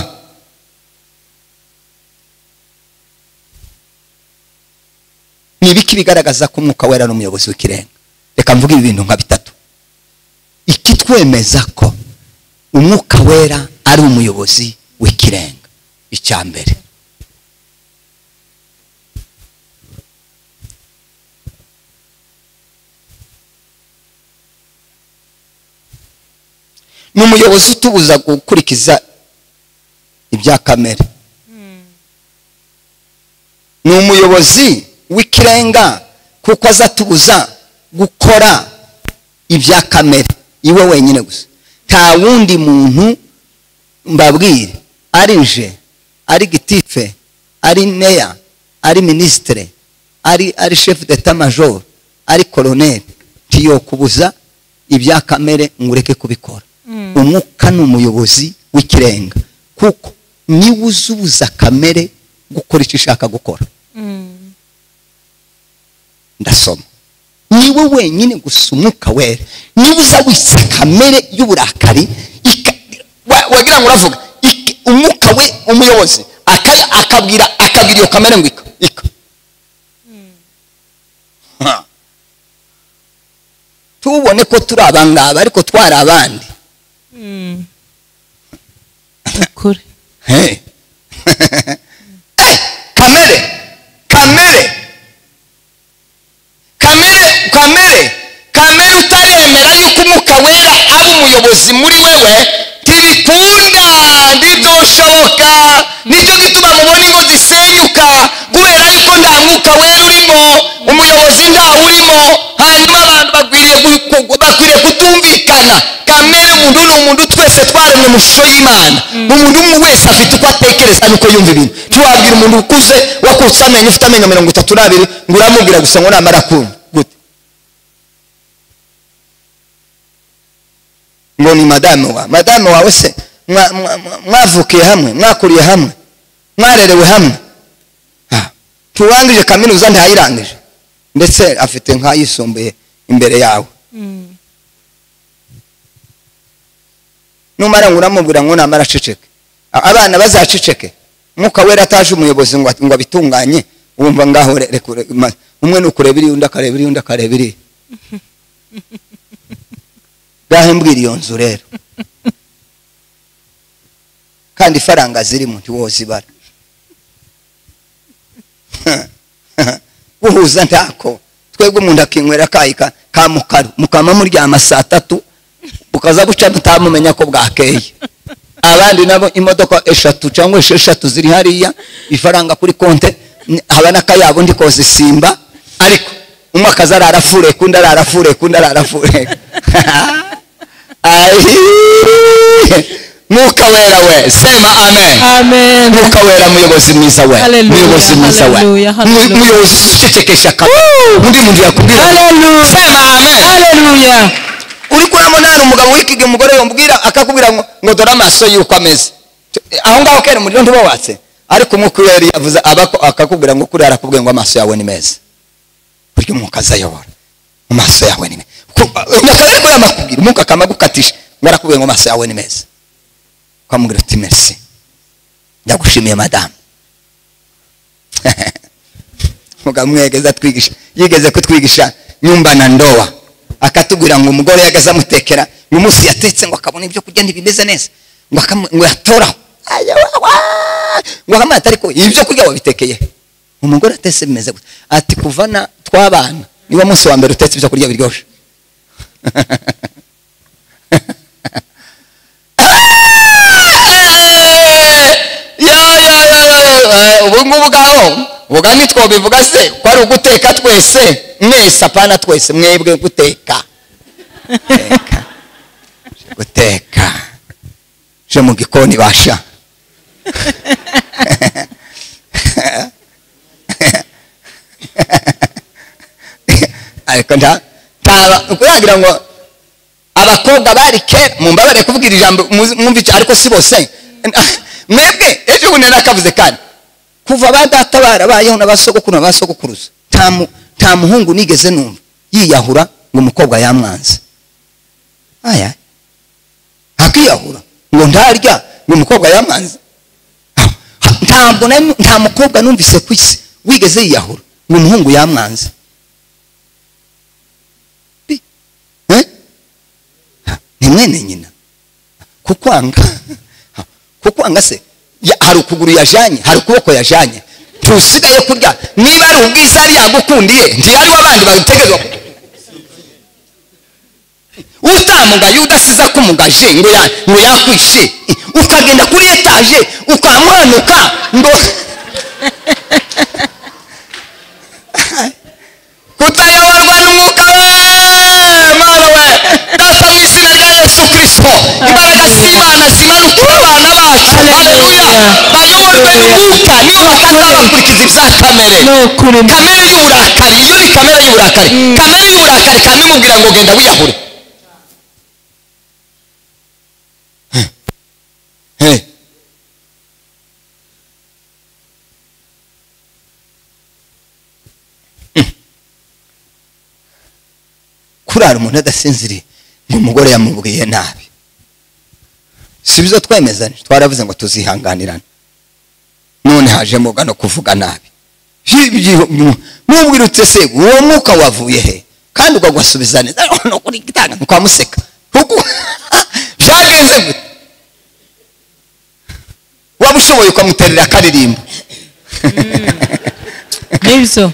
ni ibiki bigaragaza ko umwuka wera ari umuyobozi w'ikirenga reka mvuge ibi bintu nka bitatu ikitwemeza ko umwuka wera ari umuyobozi w'ikirenga icya mbere ni umuyobozi utubuza gukurikiza ibya kamere ni umuyobozi w'ikirenga kuko aza atubuza gukora ibya kamere iwe wenyine gusa nta wundi muntu mbabwire ari je ari gitife ari meya ari minisitire ari ari shefu deta majoro ari koroneri ntiyokubuza ibya kamere ngo ureke kubikora umwuka ni umuyobozi w'ikirenga kuko niwe uzubuza kamere gukora icyo ishaka gukora ndasoma niwe wenyine gusa umwuka wera niba uza wisa kamere y'uburakari ika- wa- wagira ngo uravuga ik- umwuka we umuyobozi aka- akabwira akabwira iyo kamere ngo ika ika Ha. tubone ko turi abangaba ariko twari abandi ukuri Hey. Eh, kamere kamere kamere kamere kamere utaremera yuko umwuka wera ari umuyobozi muri wewe ntibikunda ntibyoshoboka nicyo gituma mubona ingo zisenyuka kubera yuko nta mwuka wera urimo umuyobozi ntawe urimo hanyuma abantu bakwiriye gu- gu- bakwiriye kutumvikana kamere muntu ni umuntu twese twaremwe mu shusho y'imana umuntu umwe wese afite uko atekereza nuko yumva ibintu ntiwabwira umuntu ukuze wakutse amenyo ufite amenyo mirongo itatu n'abiri ngo uramubwira gusa ngo namara kumva gute ngo ni madame wa madame wawe se mwa- mwa- mwa- mwavukiye hamwe mwakuriye hamwe mwarerewe hamwe Ah, ntiwangije kaminuza ntayirangije ndetse afite nk'ayisumbuye imbere yawe numara ngo uramubwira ngo namara aceceke A- abana bazaceceke mwuka wera ataje umuyobozi ngo at- ngo abitunganye wumva ngaho re- reka ure- ma- umwe ni ukureba iriya undi akareba iriya undi akareba iriya ngaho mbwira iyo nzu rero kandi ifaranga zirimo ntiwoza ibara guhuza ntako twebwe umuntu akinywera akayi ka- ka mukaru mukama muryama saa tatu bukaza guca mutamumenya ko bwakeye abandi nabo imodoka eshatu cyangwa esheshatu ziri hariya ifaranga kuri konte n- haba n'akayabo ndi kozisimba ariko umwe akaza ararafure kundi ararafure kundi ararafure Ayi! mwuka wera we sema amen amen mwuka wera muyobozi mwiza we Hallelujah, muyobozi mwiza we hallelujah, hallelujah. Mu- muyobozi ucecekesha akanwa undi muntu yakubwira Hallelujah. sema amen haleluya uri kuramo nari umugabo wikige umugore yamubwira akakubwira ngo ngo dore amaso y'uko ameze T- aho ngaho kera umuriro ntiwawatse ariko umwuka iyo yari yavuze abako akakubwira ngo kuriya arakubwiye ngo amaso yawe ni meza burya umwuka azayobora mu maso yawe ni meza Ku- nyakare ariko yamakubwira umwuka akama agukatisha ngo arakubwiye ngo amaso yawe ni meza ukamubwira uti merci ndagushimiye madamu mugabo mwegeza atwigisha yigeze kutwigisha nyumba na ndoa akatubwira ngo umugore yageze amutekera uyu munsi yatetse ngo akabona ibyo kurya ntibimeze neza ngo akamu- ngo yatoraho Ayawawa! ngo akamwata ariko ibyo kurya wabitekeye he?" umugore atetse bimeze gutya ati kuva na twabana niwo munsi wa mbere utetse ibyo kurya biryoshye yo yo yo yo yo ubu ngubu ngaho vuga nitwo bivuga se ko ari uguteka twese mwese apana twese mwebwe guteka Guteka. guteka je mu gikoni basha ariko nta ntaba kuyagira ngo abakobwa bari kera mumbabare kubwira ijambo muzi- mwumva icyo ariko si bose mwebwe ejo bundi nakavuze kandi kuva ba data barabayeho n'abasogokuru n'abasogokuruza nta mu- nta muhungu nigeze numva yiyahura ngo umukobwa yamwanze aya akiyahura ngo ntarya ngo umukobwa yamwanze Ah, ha- ntabwo na- nta mukobwa numvise ku isi wigeze yiyahura ngo umuhungu yamwanze Bi- eh? ni mwene nyina kukwanga kukwanga se ya- hari ukuguru yajanye hari ukuboko yajanye ntusigaye kurya niba ari ubwiza yari yagukundiye ntiyari w'abandi bategerezwa ku- utamugaye udasiza kumugaje ngo ya- ngo yakwishe ukagenda kuri etaje ukamwanuka ngo kutayoborwa n'umwuka we mana we data mu izina rya yesu kirisito imbaraga z'imana zimanuka ube abana bacu haleluya bayoborwe n'umwuka niyo bakazaba bakurikiza ibya kamere ni ukuri kamere y'uburakari iyo ni kamere y'uburakari kamere y'uburakari kamimubwira ngo genda wiyahure Hey. Hey. kurara umuntu adasinziriye ngo umugore yamubwiye nabi si byo twemezane twaravuze ngo tuzihanganirane none hajemo gano kuvuga nabi mubwirutse se uwo mwuka wavuye he kandi ukagwasubiza neza no kuri gitanga ntukwamuseka kuko byagenze gute waba ushoboye ukamuterera akaririmbo nibyo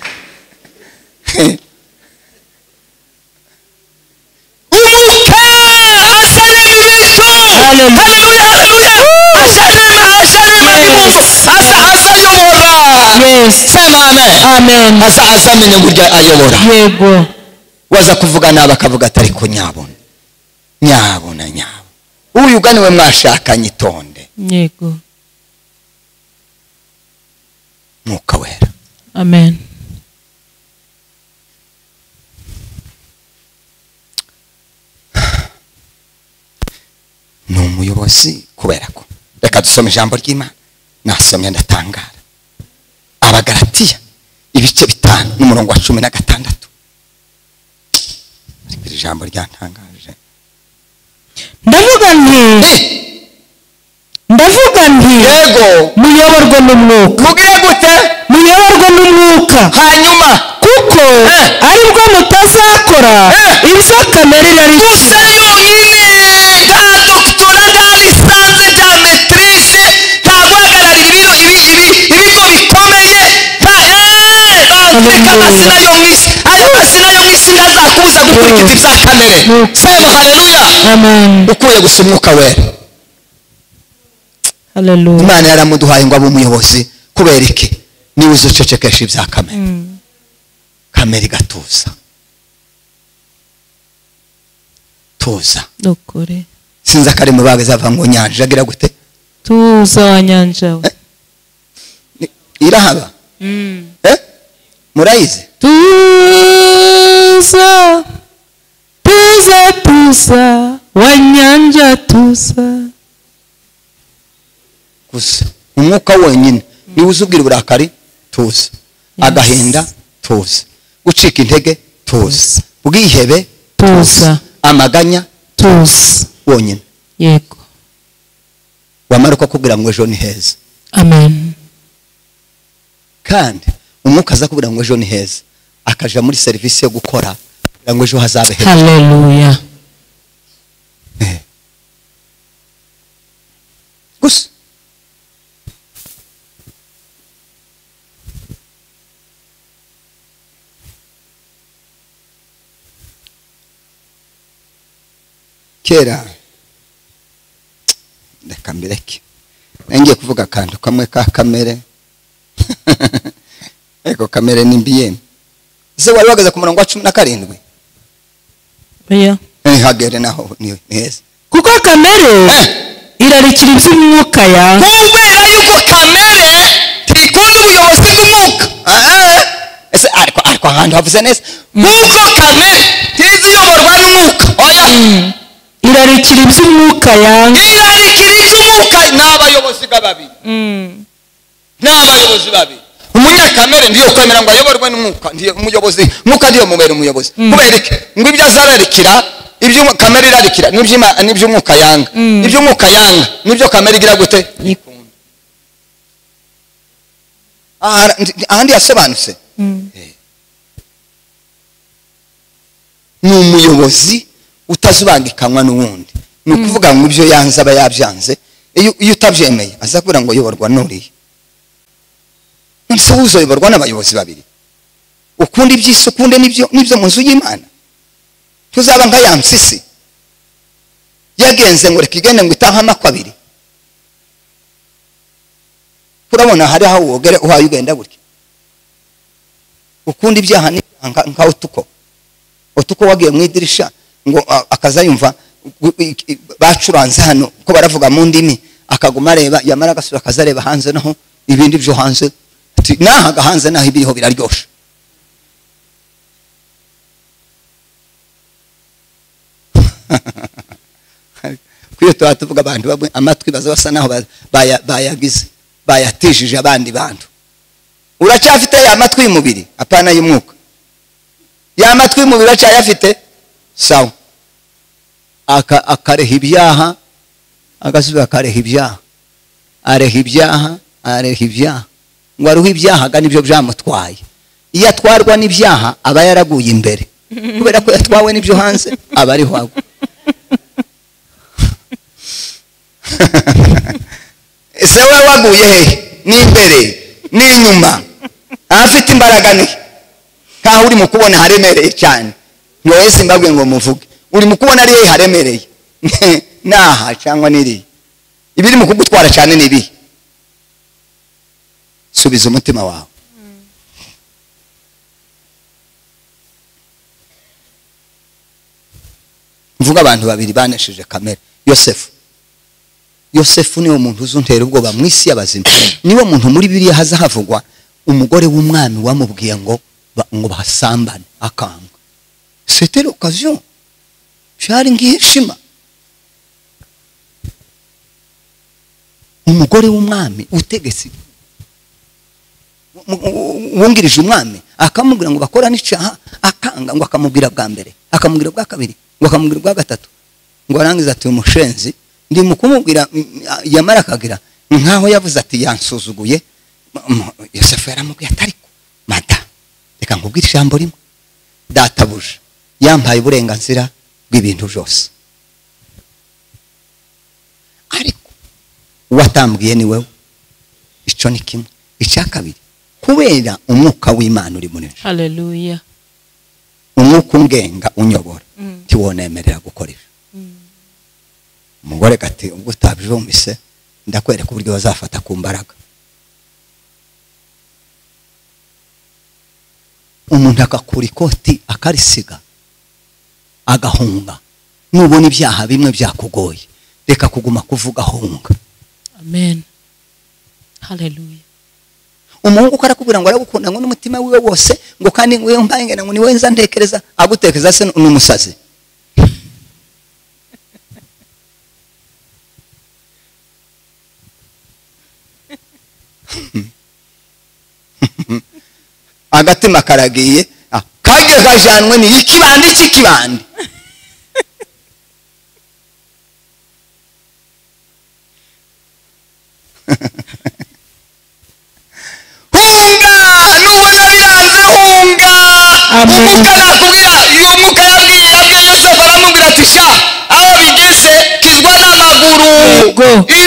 umuka azana ibicu haleluya haleluya Hallelujah. azana azana mungu aza azayobora yes sema amen amen aza azamenye uburyo ayobora yego waza kuvuga nabi akavuga ati ariko nyabona nyabona nyabona uyu uganiwe mwashakanye itonde yego mwuka wera amen ni umuyobozi kubera ko reka dusome ijambo ry'imana nasomye ndatangara abagaratiya ibice bitanu n'umurongo wa cumi na gatandatu Ariko iri jambo ryantangaje ndavuga nti Eh, ndavuga nti yego muyoborwe n'umwuka mubwire gute muyoborwe n'umwuka hanyuma kuko Eh. aribwo mutazakora Eh. ibyo kamere irari gusa yonyine nta dogitora nta lisansi nta metirise nta guhagararira ibiro ibi ibi ibigo bikomeye nta eee nta amazina yo mu isi ayo mazina yo mu isi ntazakubuza gukurikiza ibya kamere sema haleluya amen ukuye gusa umwuka wera haleluya imana yaramuduhaye ngo abe umuyobozi kubera iki niba uzi ucecekesha ibya kamere Mm. kamere igatuza tuza nukuri sinzi akari mu baga izava ngo nyanja agira gute tuza wa nyanja we Eh? Ni- irahaba Mm. eh? murayizi tuza tuza tuza wa nyanja tuza gusa umwuka wonyine niba uzi ubwira uburakari tuza agahinda tuza gucika intege tuza Tuza. bwihebe tuza amaganya tuza wonyine yego wamara uko akubwira ngo ejo ni heza amen kandi umwuka aza kubwira ngo ejo ni heza akaja muri serivisi yo gukora kugira ngo ejo hazabe heza haleluya gusa kera reka mbireke nari ngiye kuvuga akantu kamwe ka kamere ariko kamere ni mbi yemwe ese wari uhagaze ku murongo wa cumi na karindwi oya ntihagere naho ni ni heza kuko kamere irarikira iby'umwuka ya kubera yuko kamere ntikunda ubuyobozi bw'umwuka Aha. ese ariko ariko ahantu havuze neza nk'uko kamere ntizi iyoborwa n'umwuka oya irarikira iby'umwuka ya irarikira icy'umwuka ni abayobozi ga babiri Mm. ni abayobozi babiri umunyakamere ndiyo kwemera ngo ayoborwe n'umwuka ndiyo umuyobozi mwuka ndiyo mubera umuyobozi kubera iki ngo ibyo azararikira ibyo kamere irarikira n'iby'ima- n'iby'umwuka yanga iby'umwuka yanga nibyo kamere igira gute Aha- ahandi yasobanutse Mm. ni umuyobozi utazubangikanywa n'uwundi ni ukuvuga ngo ibyo yanze aba yabyanze iyo iyo utabyemeye aza kubwira ngo uyoborwa n'uriya none se wowe uzoyoborwa n'abayobozi babiri ukunda iby'isi ukunde n'ibyo n'ibyo mu nzu y'imana ntuzaba nka ya mpyisi yagenze ngo reka igende ngo itahe amako abiri urabona hari aho wogere uhaye ugenda gutya ukunda ibyaha n'ibyaha nka- nka utuko utuko wagiye mu idirisha ngo a- akaza yumva gu- i- i- bacuranze hano ko baravuga mu ndimi akaguma areba yamara agasura akaza areba hanze naho ibindi byo hanze ati, nahaga hanze naho ibiriho biraryosha kwiyo tuba tuvuga abantu bamwe amatwi baza basa naho ba- baya- bayagize bayatijije abandi bantu uracyafite ya matwi y'umubiri apana y'umwuka ya matwi y'umubiri uracyayafite sawa Aka- akareha ibyaha agasubiza akareha ibyaha areha ibyaha areha ibyaha ngo aruhe ibyaha aga nibyo byamutwaye iyo atwarwa n'ibyaha aba yaraguye imbere kubera ko yatwawe n'ibyo hanze aba ariho agwa ese wowe waguye hehe n'imbere n'inyuma ahafite imbaraga ni he? nkaho uri mu kubona haremereye cyane ntiwowe simbabwe ngo muvuge uri mu kubona ari hehe haremereye naha cyangwa n'iriya ibiri mu kugutwara cyane ni ibihe subiza umutima wawe mvuga abantu babiri banesheje kamere yosefu yosefu niwe muntu uzuntera ubwoba mu isi y'abazima niwe muntu muri biriya haza havugwa umugore w'umwami wamubwiye ngo ba- ngo basambane akanga c'était l'occasion byari nk'ishima umugore w'umwami utegetse mu- u- wungirije umwami akamubwira ngo bakorane icyaha akanga ngo akamubwira bwa mbere akamubwira bwa kabiri ngo akamubwira bwa gatatu ngo arangize ati uyu mushenzi ndi mu kumubwira mm, a- yamara akagira nkaho yavuze ati yansuzuguye M- m- yosefu yaramubwiye ati ariko mada reka nkubwire ijambo rimwe databuja yampaye uburenganzira bw'ibintu byose ariko uwatambwiye ni wowe icyo ni kimwe icya kabiri kubera umwuka w'imana uri muri njye haleluya umwuka ungenga unyobora Mm. ntiwonemerera gukora ibyo umugore gati ubwo utabyumvise ndakwereka uburyo bazafata ku mbaraga umuntu agakura ikoti akarisiga agahunga nubona ibyaha bimwe byakugoye reka kuguma kuvuga ahunga amen haleluya umuhungu uko arakubwira ngo aragukunda ngo n'umutima wiwe wose ngo kandi ngo mpange ngo niwe nza ntekereza agutekereza se ni umusazi agatima karagiye ah, kajye kajanwe ni ikibande cy'ikibande hunga nubona biranze hunga Amen. umwuka yakubwira iyo umwuka yabwiye yabwiye yosefu aramubwira ati sha aho bigeze kizwa n'amaguru Yego. iruke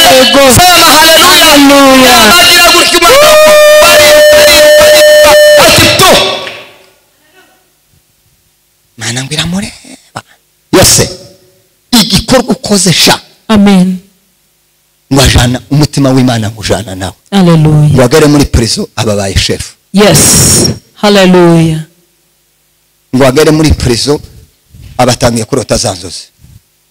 Yego. soma haleluya Haleluya. yabagira gutya umuntu akakubwira, ariruka, ariruka, ati to mana ngo iramureba yose igikorwa ukoze sha amen ngo ajana umutima w'imana ngo ujana nawe haleluya wagare muri prison ababaye shefu yes haleluya ngo agere muri prison abatangiye kurota za nzozi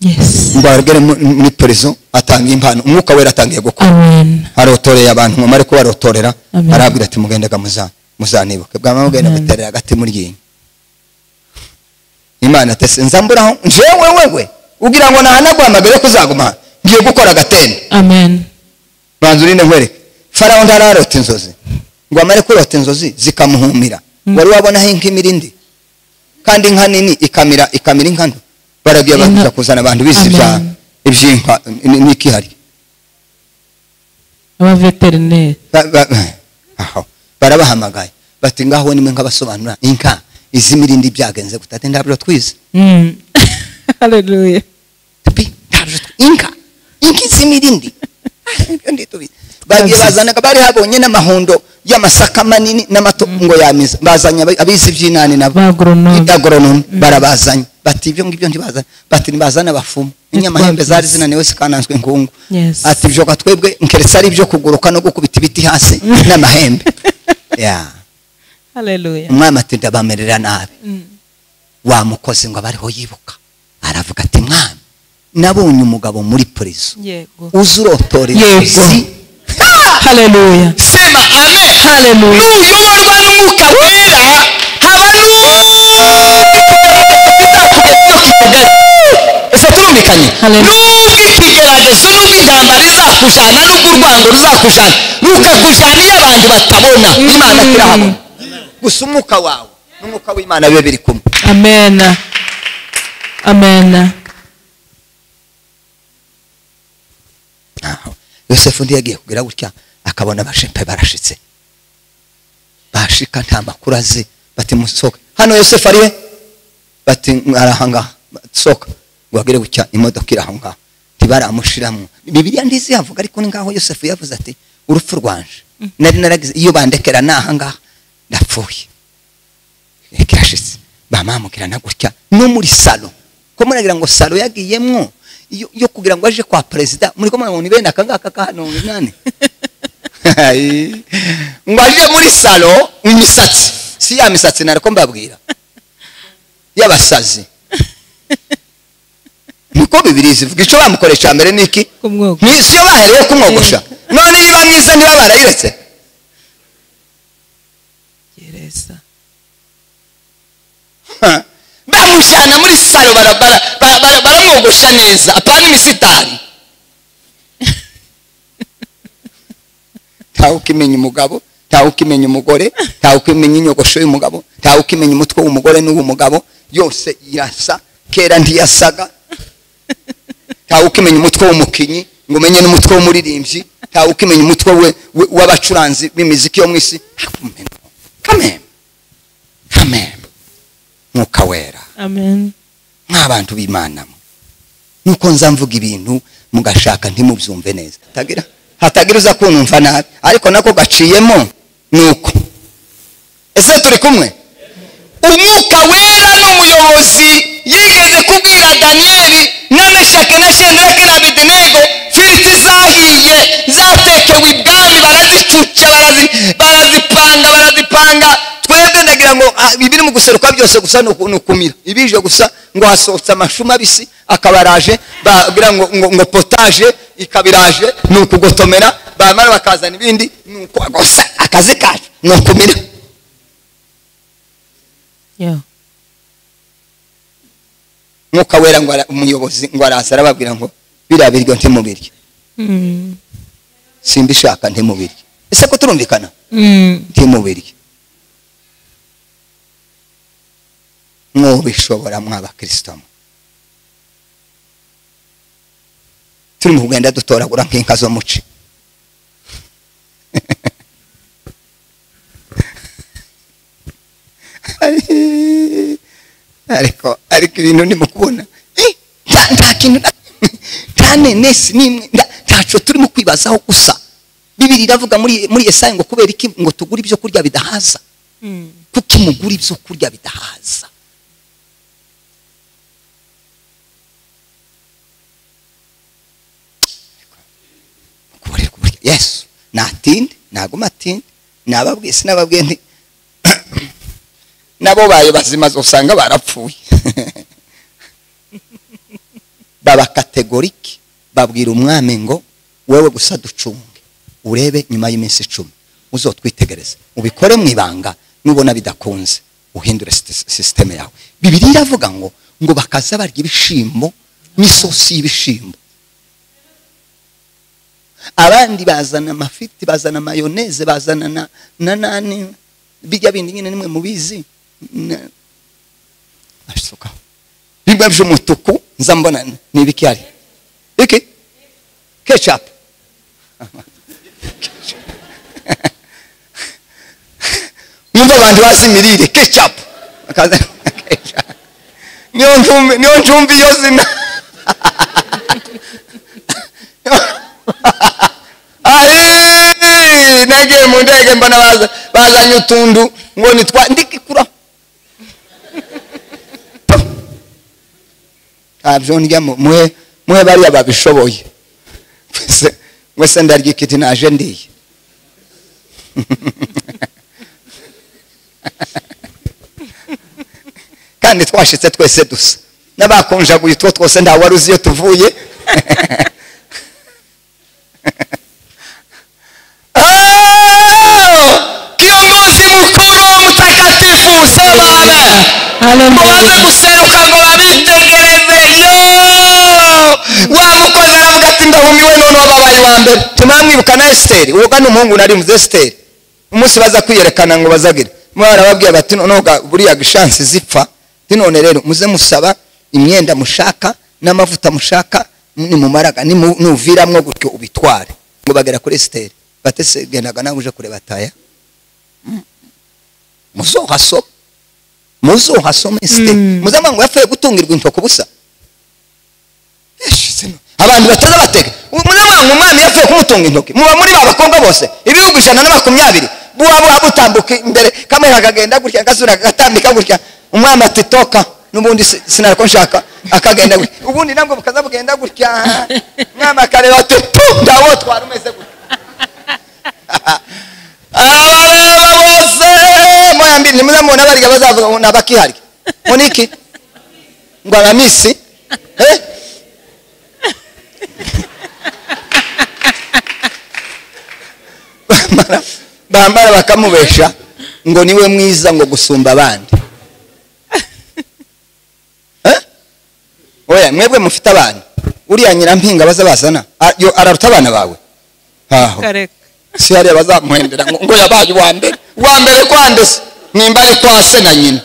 yes ngo agere mu- muri prison atanga impano umwuka wera atangiye gukora amen arotoreye abantu mumare kubarotorera Amen. arabwira ati mugendaga muza muzanibuke bwama mugenda Amen. guterera agati muryinyo imana atese nzamburaho njewe wewe ugira ngo nahanaguhamagare ko uzaguma hano. ngiye gukora agatende amen banza urinde nkwereke farawo ntararota inzozi ngo amare kurota inzozi zikamuhumira Mm. wari wabonaho inka imirindi kandi inka nini ikamira ikamira inka nto baragiye Inka- baza kuzana abantu bize ibya- Amen. iby'inka n- n'ikihari abaveterineri Ba- ba- aho. barabahamagaye bati ngaho nimwe nk'abasobanura inka iz'imirindi byagenze gutate ndabyo twize Mm. haleluya Tupi, ndabyo tw- inka inka iz'imirindi Ibyo ndi tubizi. bagiye bazanaga bari habonye n'amahundo y'amasaka manini n'amato ngo yamiza bazanye abi- abizi iby'inani nabo bagoronome agoronome barabazanye bati ibyo ngibyo ntibazanye bati ntibazane abapfumu inyamahembe zari Yes. zinaniwe zikananzwe inkungu Yes. ati ibyo ga twebwe nkeretse ari ibyo kuguruka no gukubita ibiti hasi n'amahembe Yeah. haleluya umwami ati ndabamerera nabi Mm. wa mukozi ngo abariho yibuka aravuga ati mwami nabonye umugabo muri purizo yego uzi urotorera Yego. izi Ha! haleluya sema amen haleluya nuyoborwa n'umwuka wera haba n'ikigeragezo kikugera ese turumvikanye Hallelujah. n'ubwo ikigeragezo n'ubwo ijambo rizakujyana n'ubwo urwango ruzakujyana rukakujyana iyo abantu batabona imana tirahabona gusa umwuka wawe n'umwuka w'imana bibe biri kumwe amen amen Aho. yosefu undi yagiye kugira gutya akabona abashepe barashitse bashika nta makuru azi bati musohoke hano yosefu ari we bati arahangaha sohoka ngo agire gutya imodoka iri aho ngaho ntibaramushiramo bibiliya ndizi yavuga ariko ni ngaho yosefu yavuze ati urupfu rwanje nari naragize iyo bandekera n'aha ngaha ndapfuye kirashitse bamamukirana gutya no muri salo ko muragira ngo salo yagiyemwo yo- yo kugira ngo aje kwa perezida muri ko murabona ibenda akangaka ka hano nani ngo aje muri salo imisatsi si ya misatsi nariko mbabwira y'abasazi niko bibiri zivuga ico bamukoresha mbere niki ku mwogo ntisiyo baherewe kumwogosha none niba mwiza niba barayiretse gereza bamujyana muri salo bara- bara- bara- bara- baramwogosha neza apana imisitari ntawe ukimenya umugabo ntawe ukimenya umugore ntawe ukimenya inyogosho y'umugabo ntawe ukimenya umutwe w'umugore n'uw'umugabo yose irasa kera ntiyasaga ntawe ukimenya umutwe w'umukinnyi ngo umenye n'umutwe w'umuririmbyi ntawe ukimenya umutwe we- we- w'abacuranzi b'imiziki yo mu isi ntakumenya kamembe kamembe mwuka wera amen nk'abantu b'imana nuko nza mvuga ibintu mugashaka ntimubyumve neza hatagira hatagira uza kunumva nabi ariko nako gaciyemo nuko ese turi kumwe umwuka wera n'umuyobozi yigeze kubwira daniyeli na meshaki na shedraki na abidinego firizi zahiye zatekewe ibwami barazicuca barazi- barazipanga barazipanga twebwe ndagira ngo ah, ibiri mu guseruka byose gusa ni uku- ni ukumira ibije gusa ngo hasohotse amashu mabisi akabaraje bagira ngo, ngo, ngo potaje ikabiraje ni ukugotomera bamara bakazana ibindi ni uko gusa akazi kacu ni ukumira Yeah. mwuka wera ngo ara- umuyobozi ngo araza arababwira ngo biriya biryo ntimubirye Mm. simbishaka ntimubirye ese ko turumvikana Mm. ntimubirye mwubishobora mw'abakristo mwe turi mu kugenda dutoragura nk'inka zo muci ariko ariko ibintu ndimo kubona eh, nta- nta kintu na- nta nenesi n'imwe nta- ntaco turimo kwibazaho gusa bibiri iravuga muri muri yesaya ngo kubera iki ngo tugure ibyo kurya bidahaza Mm. kuki mugura ibyo kurya bidahaza kuburirwa uburyo yesu natinde naguma atinde nababwiye sinababwiye nti nabo bayo bazima usanga barapfuye baba kategoriki babwira umwami ngo wowe gusa ducunge urebe nyuma y'iminsi icumi uzotwitegereze ubikore mu ibanga nubona bidakunze uhindure sisite- sisiteme yawe bibiri iravuga ngo ngo bakaza barya ibishimbo n'isosi y'ibishimbo abandi bazana amafiti bazana mayoneze bazana na, na nani bijya bindi nyine nimwe mubizi Na- abisukaho bimwe by'umutuku nza mbona ni ibiki hari iki kecapu mwumva abantu bazi imirire kecapu niyo njumbi niyo njumbi iyo zina Ayi, nagiye mu ndege mbona baza- bazanye utundu ngo nitwa ndikikuraho ntabyo ndya mu- muhe muhe bariya babishoboye Mwese- mwese ndarya ikiti naje ndiye kandi twashitse twese dusa n'abakonjaguye utwo twose nta wari uzi iyo tuvuye Oh! kiongozi mukuru mutakatifu sema amen ngo baze Hallelujah. guseruka ngo babitegereze yo wa mukozi aravuga ati ndahumiwe none wababaye wa mbere tumamwibuka na esiteri uwo ni umuhungu nari muze esiteri umunsi baza kwiyerekana ngo bazagire mwarababwiye bati noneho buriya gishansi zipfa ti none rero muze musaba imyenda mushaka n'amavuta mushaka nimumaraga nimu- nuviramwo gutyo ubitware ngo bagera kuri esiteri batese gendaga nawe uje kureba taya muzohasoma muzohasoma esiteri Mm. muzamwa ngo yapfuye gutungirwa intoki ubusa Eshe, sino- abantu bataza batega muramwanga umwami yapfuye kumutunga intoki muba muri ba bakobwa bose ibihugu ijana na makumyabiri buba buba butambuka imbere kamwe kakagenda gutya akazura kagatambika gutya umwami ati toka n'ubundi si- sinariko nshaka akagenda gutya ubundi nabwo bukaza bugenda gutya umwami akareba ati tu ndawotwara umeze gutya abareba bose moya mbiri ntimuzamubona barya bazavuga ngo ni abakiharya ngo ni iki ngo aramisi eh? bambara bambara bakamubesha ngo niwe mwiza ngo gusumba abandi Eh? oya mwebwe mufite abana uriya nyirampinga baza bazana a- yo- araruta abana bawe aho Correct. si hariya bazamuhendera ngo ngo yabaye uwa mbere uwa mbere kwanduse nimba ari kwa se na nyina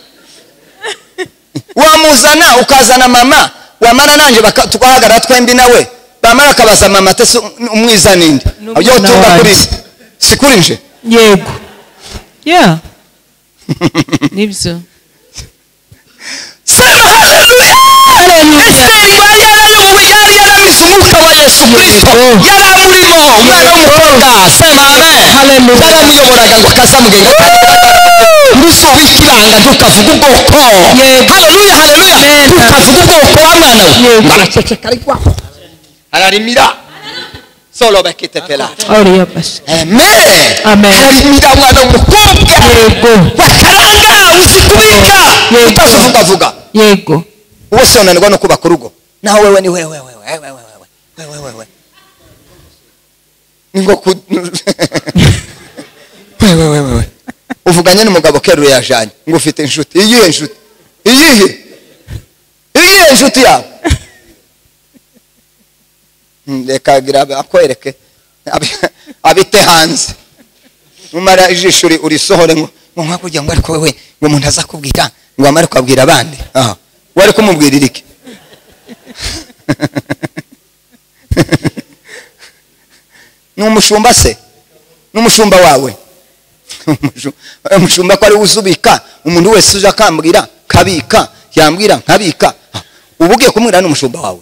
wamuzana ukazana mama wamara nanjye baka- tugahagarara twembi nawe bamara akabaza mama ate se umwiza ninde N'umwana yo tunga wanjye. kuri se si kuri nje yego yeah nibyo sema haleluya esiteri yari yarayuwe yari yaramise umwuka wa yesu kristo yaramurimo umwana w'umukobwa sema amen Haleluya. yaramuyoboraga ngo akazamugenda ndusubiza ibanga ntukavuga ubwoko Yego. haleluya haleluya Amen. ntukavuga ubwoko wa mwana we Yego. baraceceka ariko ararimira solo bakitepera oriyabasha amen Amen. hari umugabano umukobwa Yego. wakaranga uzi kubika Yego. utavugavuga yego ubuso unanirwa no kubaka urugo naho wewe ni wewe wewe wewe wewe wewe wewe wewe ni ngo ku wewe wewe wewe uvuganye n'umugabo keruye yajanye ngo ufite inshuti iyihe nshuti iyihe iyihe nshuti yawe Hmm, reka agira abe- akwereke Abi- abite hanze numara ijisho uri- urisohore ngo ngo nkakujya ngo ariko wewe ngo umuntu azakubwira ngo wamare ukabwira abandi aha wari kumubwirira iki ni umushumba se ni umushumba wawe Umushu- umushumba ko ari we uzubika umuntu wese uje akambwira kabika yambwira nkabika Ah, uba ugiye kumwira n'umushumba wawe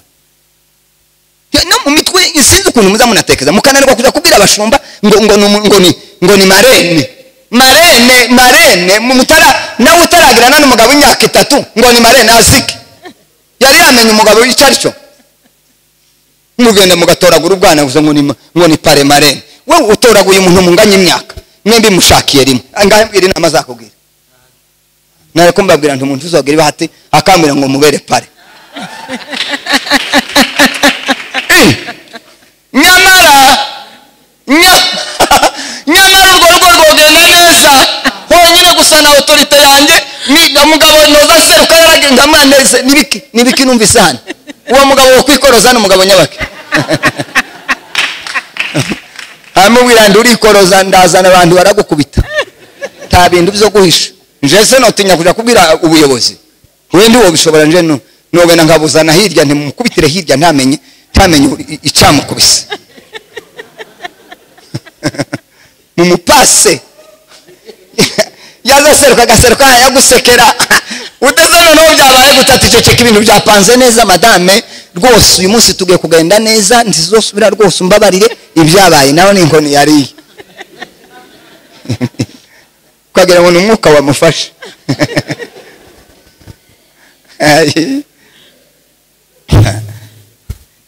Ya, no mu mitwe sinzi ukuntu muza munatekereza mukananirwa kujya kubwira abashumba ngo ngo ni umu- ngo ni ngo ni marene marene marene mu- mutara nawe utaragirana n'umugabo w'imyaka itatu ngo ni marene azike yari yamenye umugabo icyo ari cyo mugenda mugatoragura ubwana gusa ngo ni ma- ngo ni pare marene wowe utoraguye umuntu munganya imyaka mwembi mushakiye rimwe ngambwira inama zakubwira nareko mbabwira nti umuntu uzogira ibahati akambwira ngo mubere pare nyamara nya- nyamara urwo rugo rwogenda neza honyine gusa na otorite yanjye ni- umugabo noza seruka yaragenda mwaneze nibiki nibiki numvise hano uwo mugabo wo kwikoroza ni umugabo nyabake aramubwira ndi urikoroza ndazana abantu baragukubita nta bintu byo guhisha nje se notinya kujya kubwira ubuyobozi wenda uwo bishobora nje nu- nogenda nkabuzana hirya ntimukubitire hirya ntamenye ntamenye i- icyamukubise mumupase yazaseruka agaseruka yagusekera udeze noneho byabaye gutata iceceka ibintu byapanze neza madame rwose uyu munsi tugiye kugenda neza ntizosubira rwose umbabarire ibyabaye nawe ni inkoni yariye ukagira ngo ni umwuka wamufashe Ayi.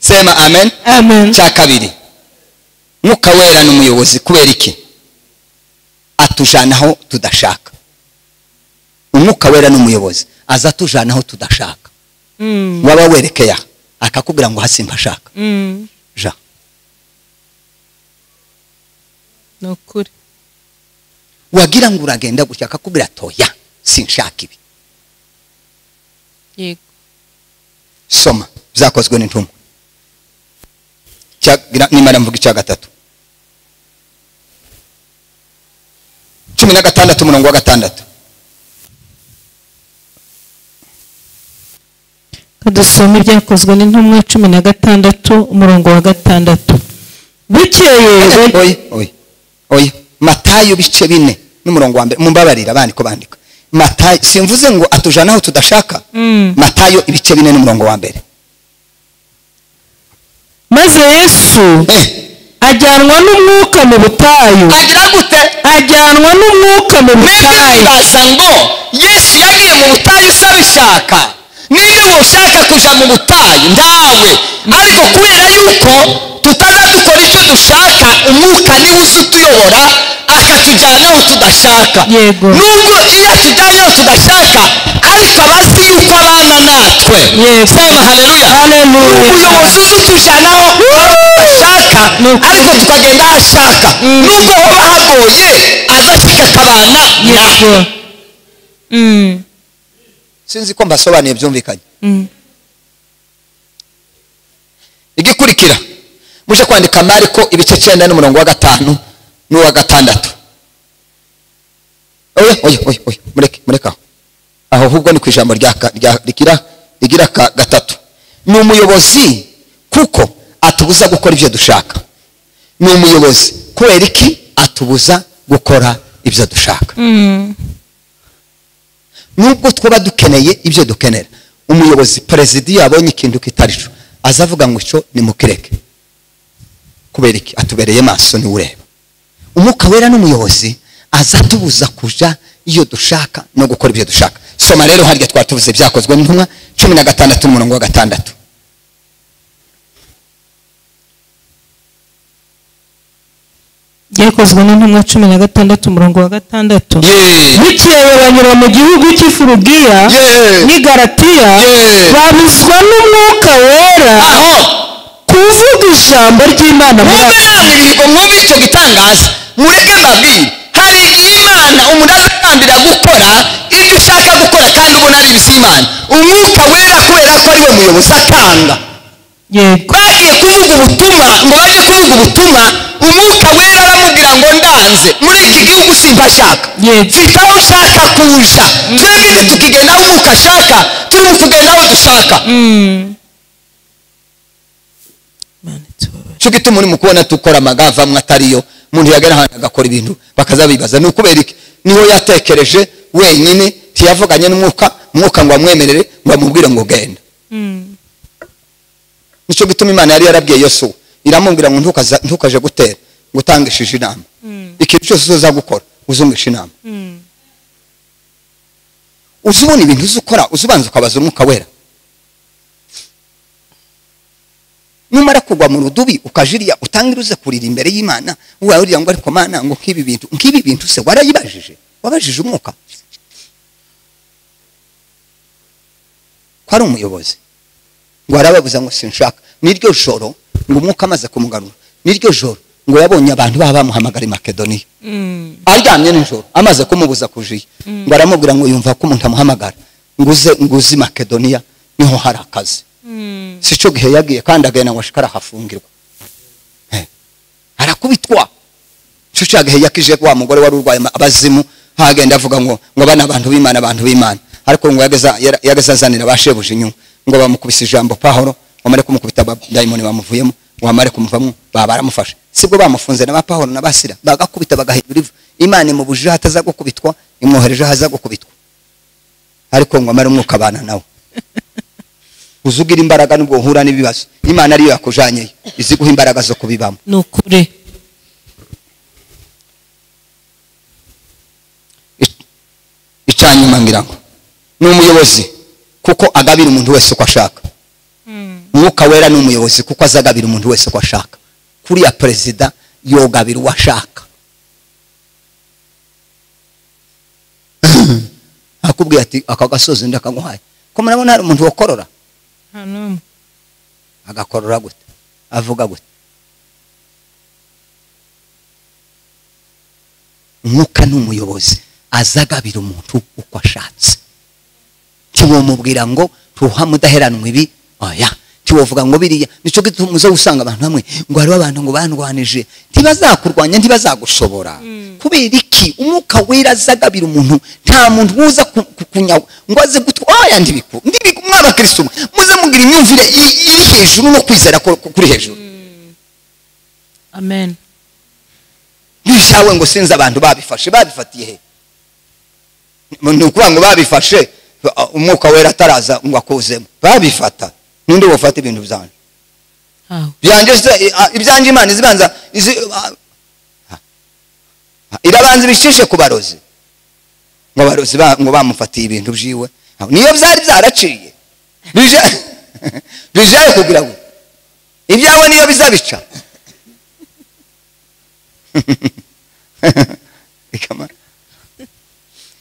sema amen amen cya kabiri mwuka wera ni umuyobozi kubera iki atujana aho tudashaka umwuka wera ni umuyobozi aza atujana aho tudashaka Mm, waba werekeye aha akakubwira ngo hasimba ashaka mm, ja ni ukuri wagira ngo uragenda gutya akakubwira toya sinshaka ibi yego soma byakozwe n'intumwa Cyagira- nimara mvuga icya gatatu cumi na gatandatu umurongo wa gatandatu dusome ibyakozwe n'intumwa cumi na gatandatu umurongo wa gatandatu bukeye ba- oya oya oya matayo bice bine n'umurongo wa mbere mumbabarira abandi ko bandika matayo simvuze ngo atujana aho tudashaka Mm. matayo ibice bine n'umurongo wa mbere maze yesu ajyanwa n'umwuka mu butayu agira gute ajyanwa n'umwuka mu butayu bibaza ngo yesu yagiye mu butayu se abishaka niba ushaka kuja mu butayu ntawe ariko kubera yuko tutaza dukora icyo dushaka umwuka niwe uzi utuyobora akatujyana aho tudashaka Yego. nubwo iyo atujyanye aho tudashaka ariko aba azi yuko abana natwe Yego. sema haleluya Haleluya. umuyobozi uzi utujana aho aho tudashaka Ni ukuri. ariko tukagenda aho ashaka Mm. nubwo hoba hagoye aza kikatabana yego natwe Mm, sinzi ko mbasobanuye byumvikanye mm. igikurikira muje kwandika mariko ibice cyenda n'umurongo wa gatanu n'uwa gatandatu oya oya oya oya mureke mureke aho aho ahubwo ni ku ijambo rya ka- rya- rigira rigira ka- gatatu ni umuyobozi kuko atubuza gukora ibyo dushaka ni umuyobozi kubera iki atubuza gukora ibyo dushaka Mm, nubwo twaba dukeneye ibyo dukenera umuyobozi perezida iyo yabonye ikintu kitari cyo aza avuga ngo icyo nimukireke kubera iki atubereye maso niwe ureba umwuka wera n'umuyobozi aza atubuza kuja iyo dushaka no gukora ibyo dushaka soma rero harya twari tuvuze byakozwe n'intumwa cumi na gatandatu n'umurongo wa gatandatu ryakozwe n'intumwa cumi na gatandatu umurongo wa gatandatu Ye. bukeye banyura mu gihugu cy'ifurugiya Ye. n'i galatiya Ye. babuzwa n'umwuka wera aho kuvuga ijambo ry'imana muri abo mubihanirwe mwumve icyo gitangaza mureke mbabwire hari igihe imana umuntu arakambira gukora ibyo ushaka gukora kandi ubona ari ibiz'imana umwuka wera kubera ko ari we muyobozi atanga yego bagiye kuvuga ubutumwa ngo bajye kuvuga ubutumwa umwuka wera aramubwira ngo ndanze muri iki gihugu simba ashaka Yego. mfite aho ushaka kuja twebwe tukigenda aho umwuka ashaka turi kugenda aho dushaka Imana itubabarire. cyo gituma muri mu kubona dukora amagava amwe atariyo umuntu yagera ahantu agakora ibintu bakazabibaza ni ukubera iki niho yatekereje wenyine ntiyavuganye n'umwuka umwuka ngo amwemerere ngo amubwire ngo genda nicyo gituma imana yari yarabwiye yosuwa iramubwira ngo ntukaza- ntukaje gutera ngo utangishije inama ikintu cyose uza gukora uzungisha inama uzi ubona ibintu uzi ukora uzi ubanza ukabaza umwuka wera numara kugwa mu rudubi ukajiriya utangire uze kurira imbere y'imana warira ngo ariko mana ngo nk'ibi bintu nk'ibi bintu se warayibajije wabajije umwuka ko ari umuyobozi ngo arababuza ngo sinshaka n'iryo joro ngo umwuka amaze kumugarura n'iryo joro ngo yabonye abantu baba bamuhamagara i makedoniya aryamye nijoro amaze kumubuza kujiya ngo aramubwira ngo yumva ko umuntu amuhamagara ngo uze ngo uze i makedoniya niho hari akazi si cyo gihe yagiye kandi agenda ngo ashikara ahafungirwa Eh, arakubitwa cyo cya gihe yakije wa mugore wari urwaye ama- abazimu hagenda avuga ngo ngo bana abantu b'imana abantu b'imana ariko ngo yageza yara- yageza azanira abashebuje inyuma ngo bamukubise ijambo pahoro bamare kumukubita ba- dayimoni bamuvuyemo bamare kumuvamo baba baramufashe sibwo bamufunze na ba pahoro na basira bagakubita bagahindura ivu imana imubujije ahataza gukubitwa imwohereje ahaza gukubitwa ariko ngo amare umwuka abana nawe uzugira imbaraga nubwo uhura n'ibibazo imana ariyo yakujanyeye iziguha imbaraga zo kubibamo ni ukuri icyanyuma ngira ngo ni umuyobozi kuko agabira umuntu wese uko ashaka umwuka wera ni umuyobozi kuko aza agabira umuntu wese uko ashaka kuriya perezida yogabira uwo ashaka akubwiye ati aka gasozi undi akaguhaye ko murabona hari umuntu wakorora nta n'umwe agakorora gute avuga gute umwuka ni umuyobozi aza agabira umuntu uko ashatse ntiwamubwira ngo tuha mudaheranwa ibi oya ntiwavuga ngo biriya nicyo gituma uza usanga abantu hamwe ngo hariho abantu ngo bandwanije ntibazakurwanya ntibazagushobora kubera iki umwuka wera aza agabira umuntu nta muntu uza ku- ku- kunyawa ngo aze gutwa oya ndibiku ndibiku mw'abakirisitu mwe muze mugira imyumvire i- iri hejuru no kwizera ku- ku- kuri hejuru amen bishawe ngo sinzi abantu babifashe babifatiye he ni ukuvuga ngo babifashe uh, umwuka wera ataraza ngo akuzemo babifata ninde wafata ibintu byanjye hawe byanjye se eh, ah, ibyanjye imana izibanza izi ah, ah, irabanza ibicishe ku barozi ngo abarozi ba- ngo bamufatiye ibintu byiwe niyo byari byaraciye bije- bijaye kugira ngo ibyawe niyo bizabica Ikama-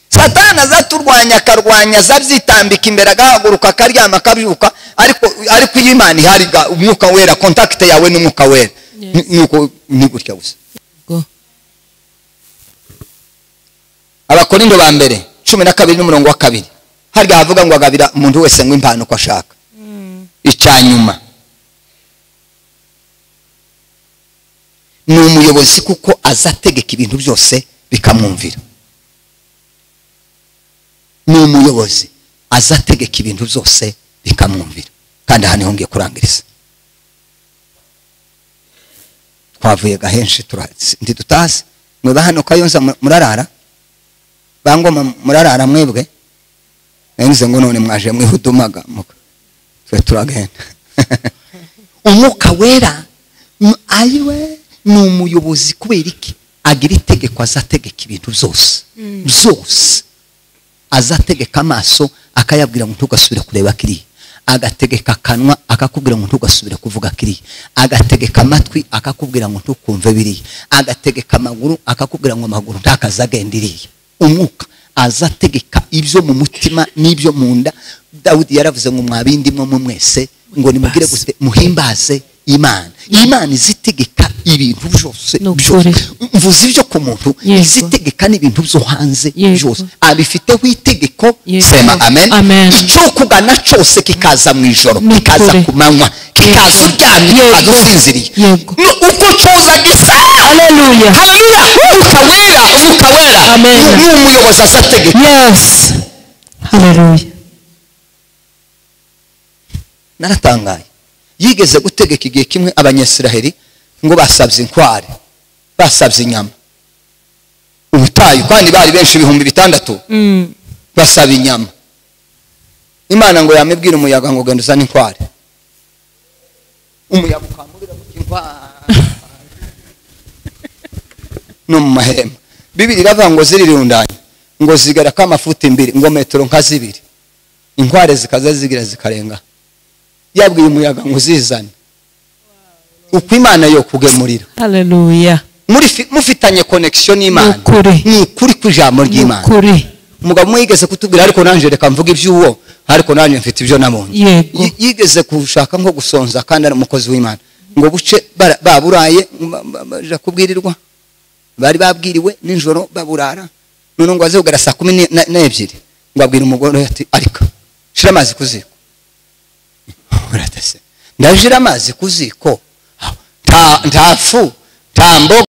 satani azaturwanya akarwanya azabyitambika imbere agahaguruka akaryama akabyuka ariko ariko iyo imana ihari ga- umwuka wera kontakite yawe n'umwuka wera Yes. Ni- ni uko- ni gutya gusa go abakorindo ba mbere cumi na kabiri n'umurongo wa kabiri harya havuga ngo agabira umuntu wese ngo impano uko ashaka icyanyuma ni umuyobozi kuko aza ategeka ibintu byose bikamwumvira ni umuyobozi aza ategeka ibintu byose bikamwumvira kandi aha niho ngiye kurangiriza twavuye gahenshi tura- ntidutazi mweba hano kayonza mu- murarara bangoma murarara mwebwe nanyuze ngo none mwaje mwihudumaga muka twe turagenda umwuka wera m- ariwe ni umuyobozi kubera iki agira itegeko azategeka ibintu byose byose azategeka amaso akayabwira ngo ntugasubire kureba kiriya agategeka akanwa akakubwira ngo ntugasubire kuvuga kiriya agategeka amatwi akakubwira ngo ntukumve biriya agategeka amaguru akakubwira ngo amaguru ntakaze agenda iriya umwuka aza ategeka ibyo mu mutima n'ibyo mu nda dawudi yaravuze ngo mwabindimwe mwe mwese ngo nimugire gute muhimbaze imana imana izitegeka ibintu byose Ni byose ukuri. mvuze ibyo ku muntu Yego. izitegeka n'ibintu byo hanze Yego. byose abifiteho itegeko Yego. sema amen, Amen. icyo ukugana cyose kikaza mu ijoro Ni kikaza ukuri. ku manywa kikaza Yego. uryamye Yego. kikaza usinziriye Yego. No, uko cyoza gisa Hallelujah. haleluya umwuka wera umwuka wera Amen. ni ni umuyobozi aza ategeka Yes. Hallelujah. naratangaye yigeze gutegeka igihe kimwe abanyasiraheri ngo basabye inkware basabye inyama ubutayu kandi bari benshi ibihumbi bitandatu Mm. basaba inyama imana ngo yamubwire umuyaga ngo genda uzane inkware umuyaga ukamubwira ngo inkware no mu mahema bibiri iravuga ngo zirirundanye ngo zigera ko amafuti imbere ngo metero nka zibiri inkware zikaza zigira zikarenga yabwiye umuyaga ngo uzizane uko imana yo kugemurira Hallelujah. muri fi- mufitanye connection Ni n'imana ukuri. ni ukuri kw'ijambo Ni ry'imana ukuri. umugabo umwe yigeze kutubwira ariko nanjye reka mvuga iby'uwo ariko nanjye mfite ibyo nabonye Yego. Y- yigeze kushaka nko gusonza kandi ari umukozi w'imana ngo buce bara- baburaye ba- ba- baja kubwirirwa bari babwiriwe nijoro baburara none ngo baze kugera saa kumi ne- na- n'ebyiri ngo abwira umugore ati ariko shira amazi ku ziko uratase ndajira amazi ku ziko nta nta fu nta mboga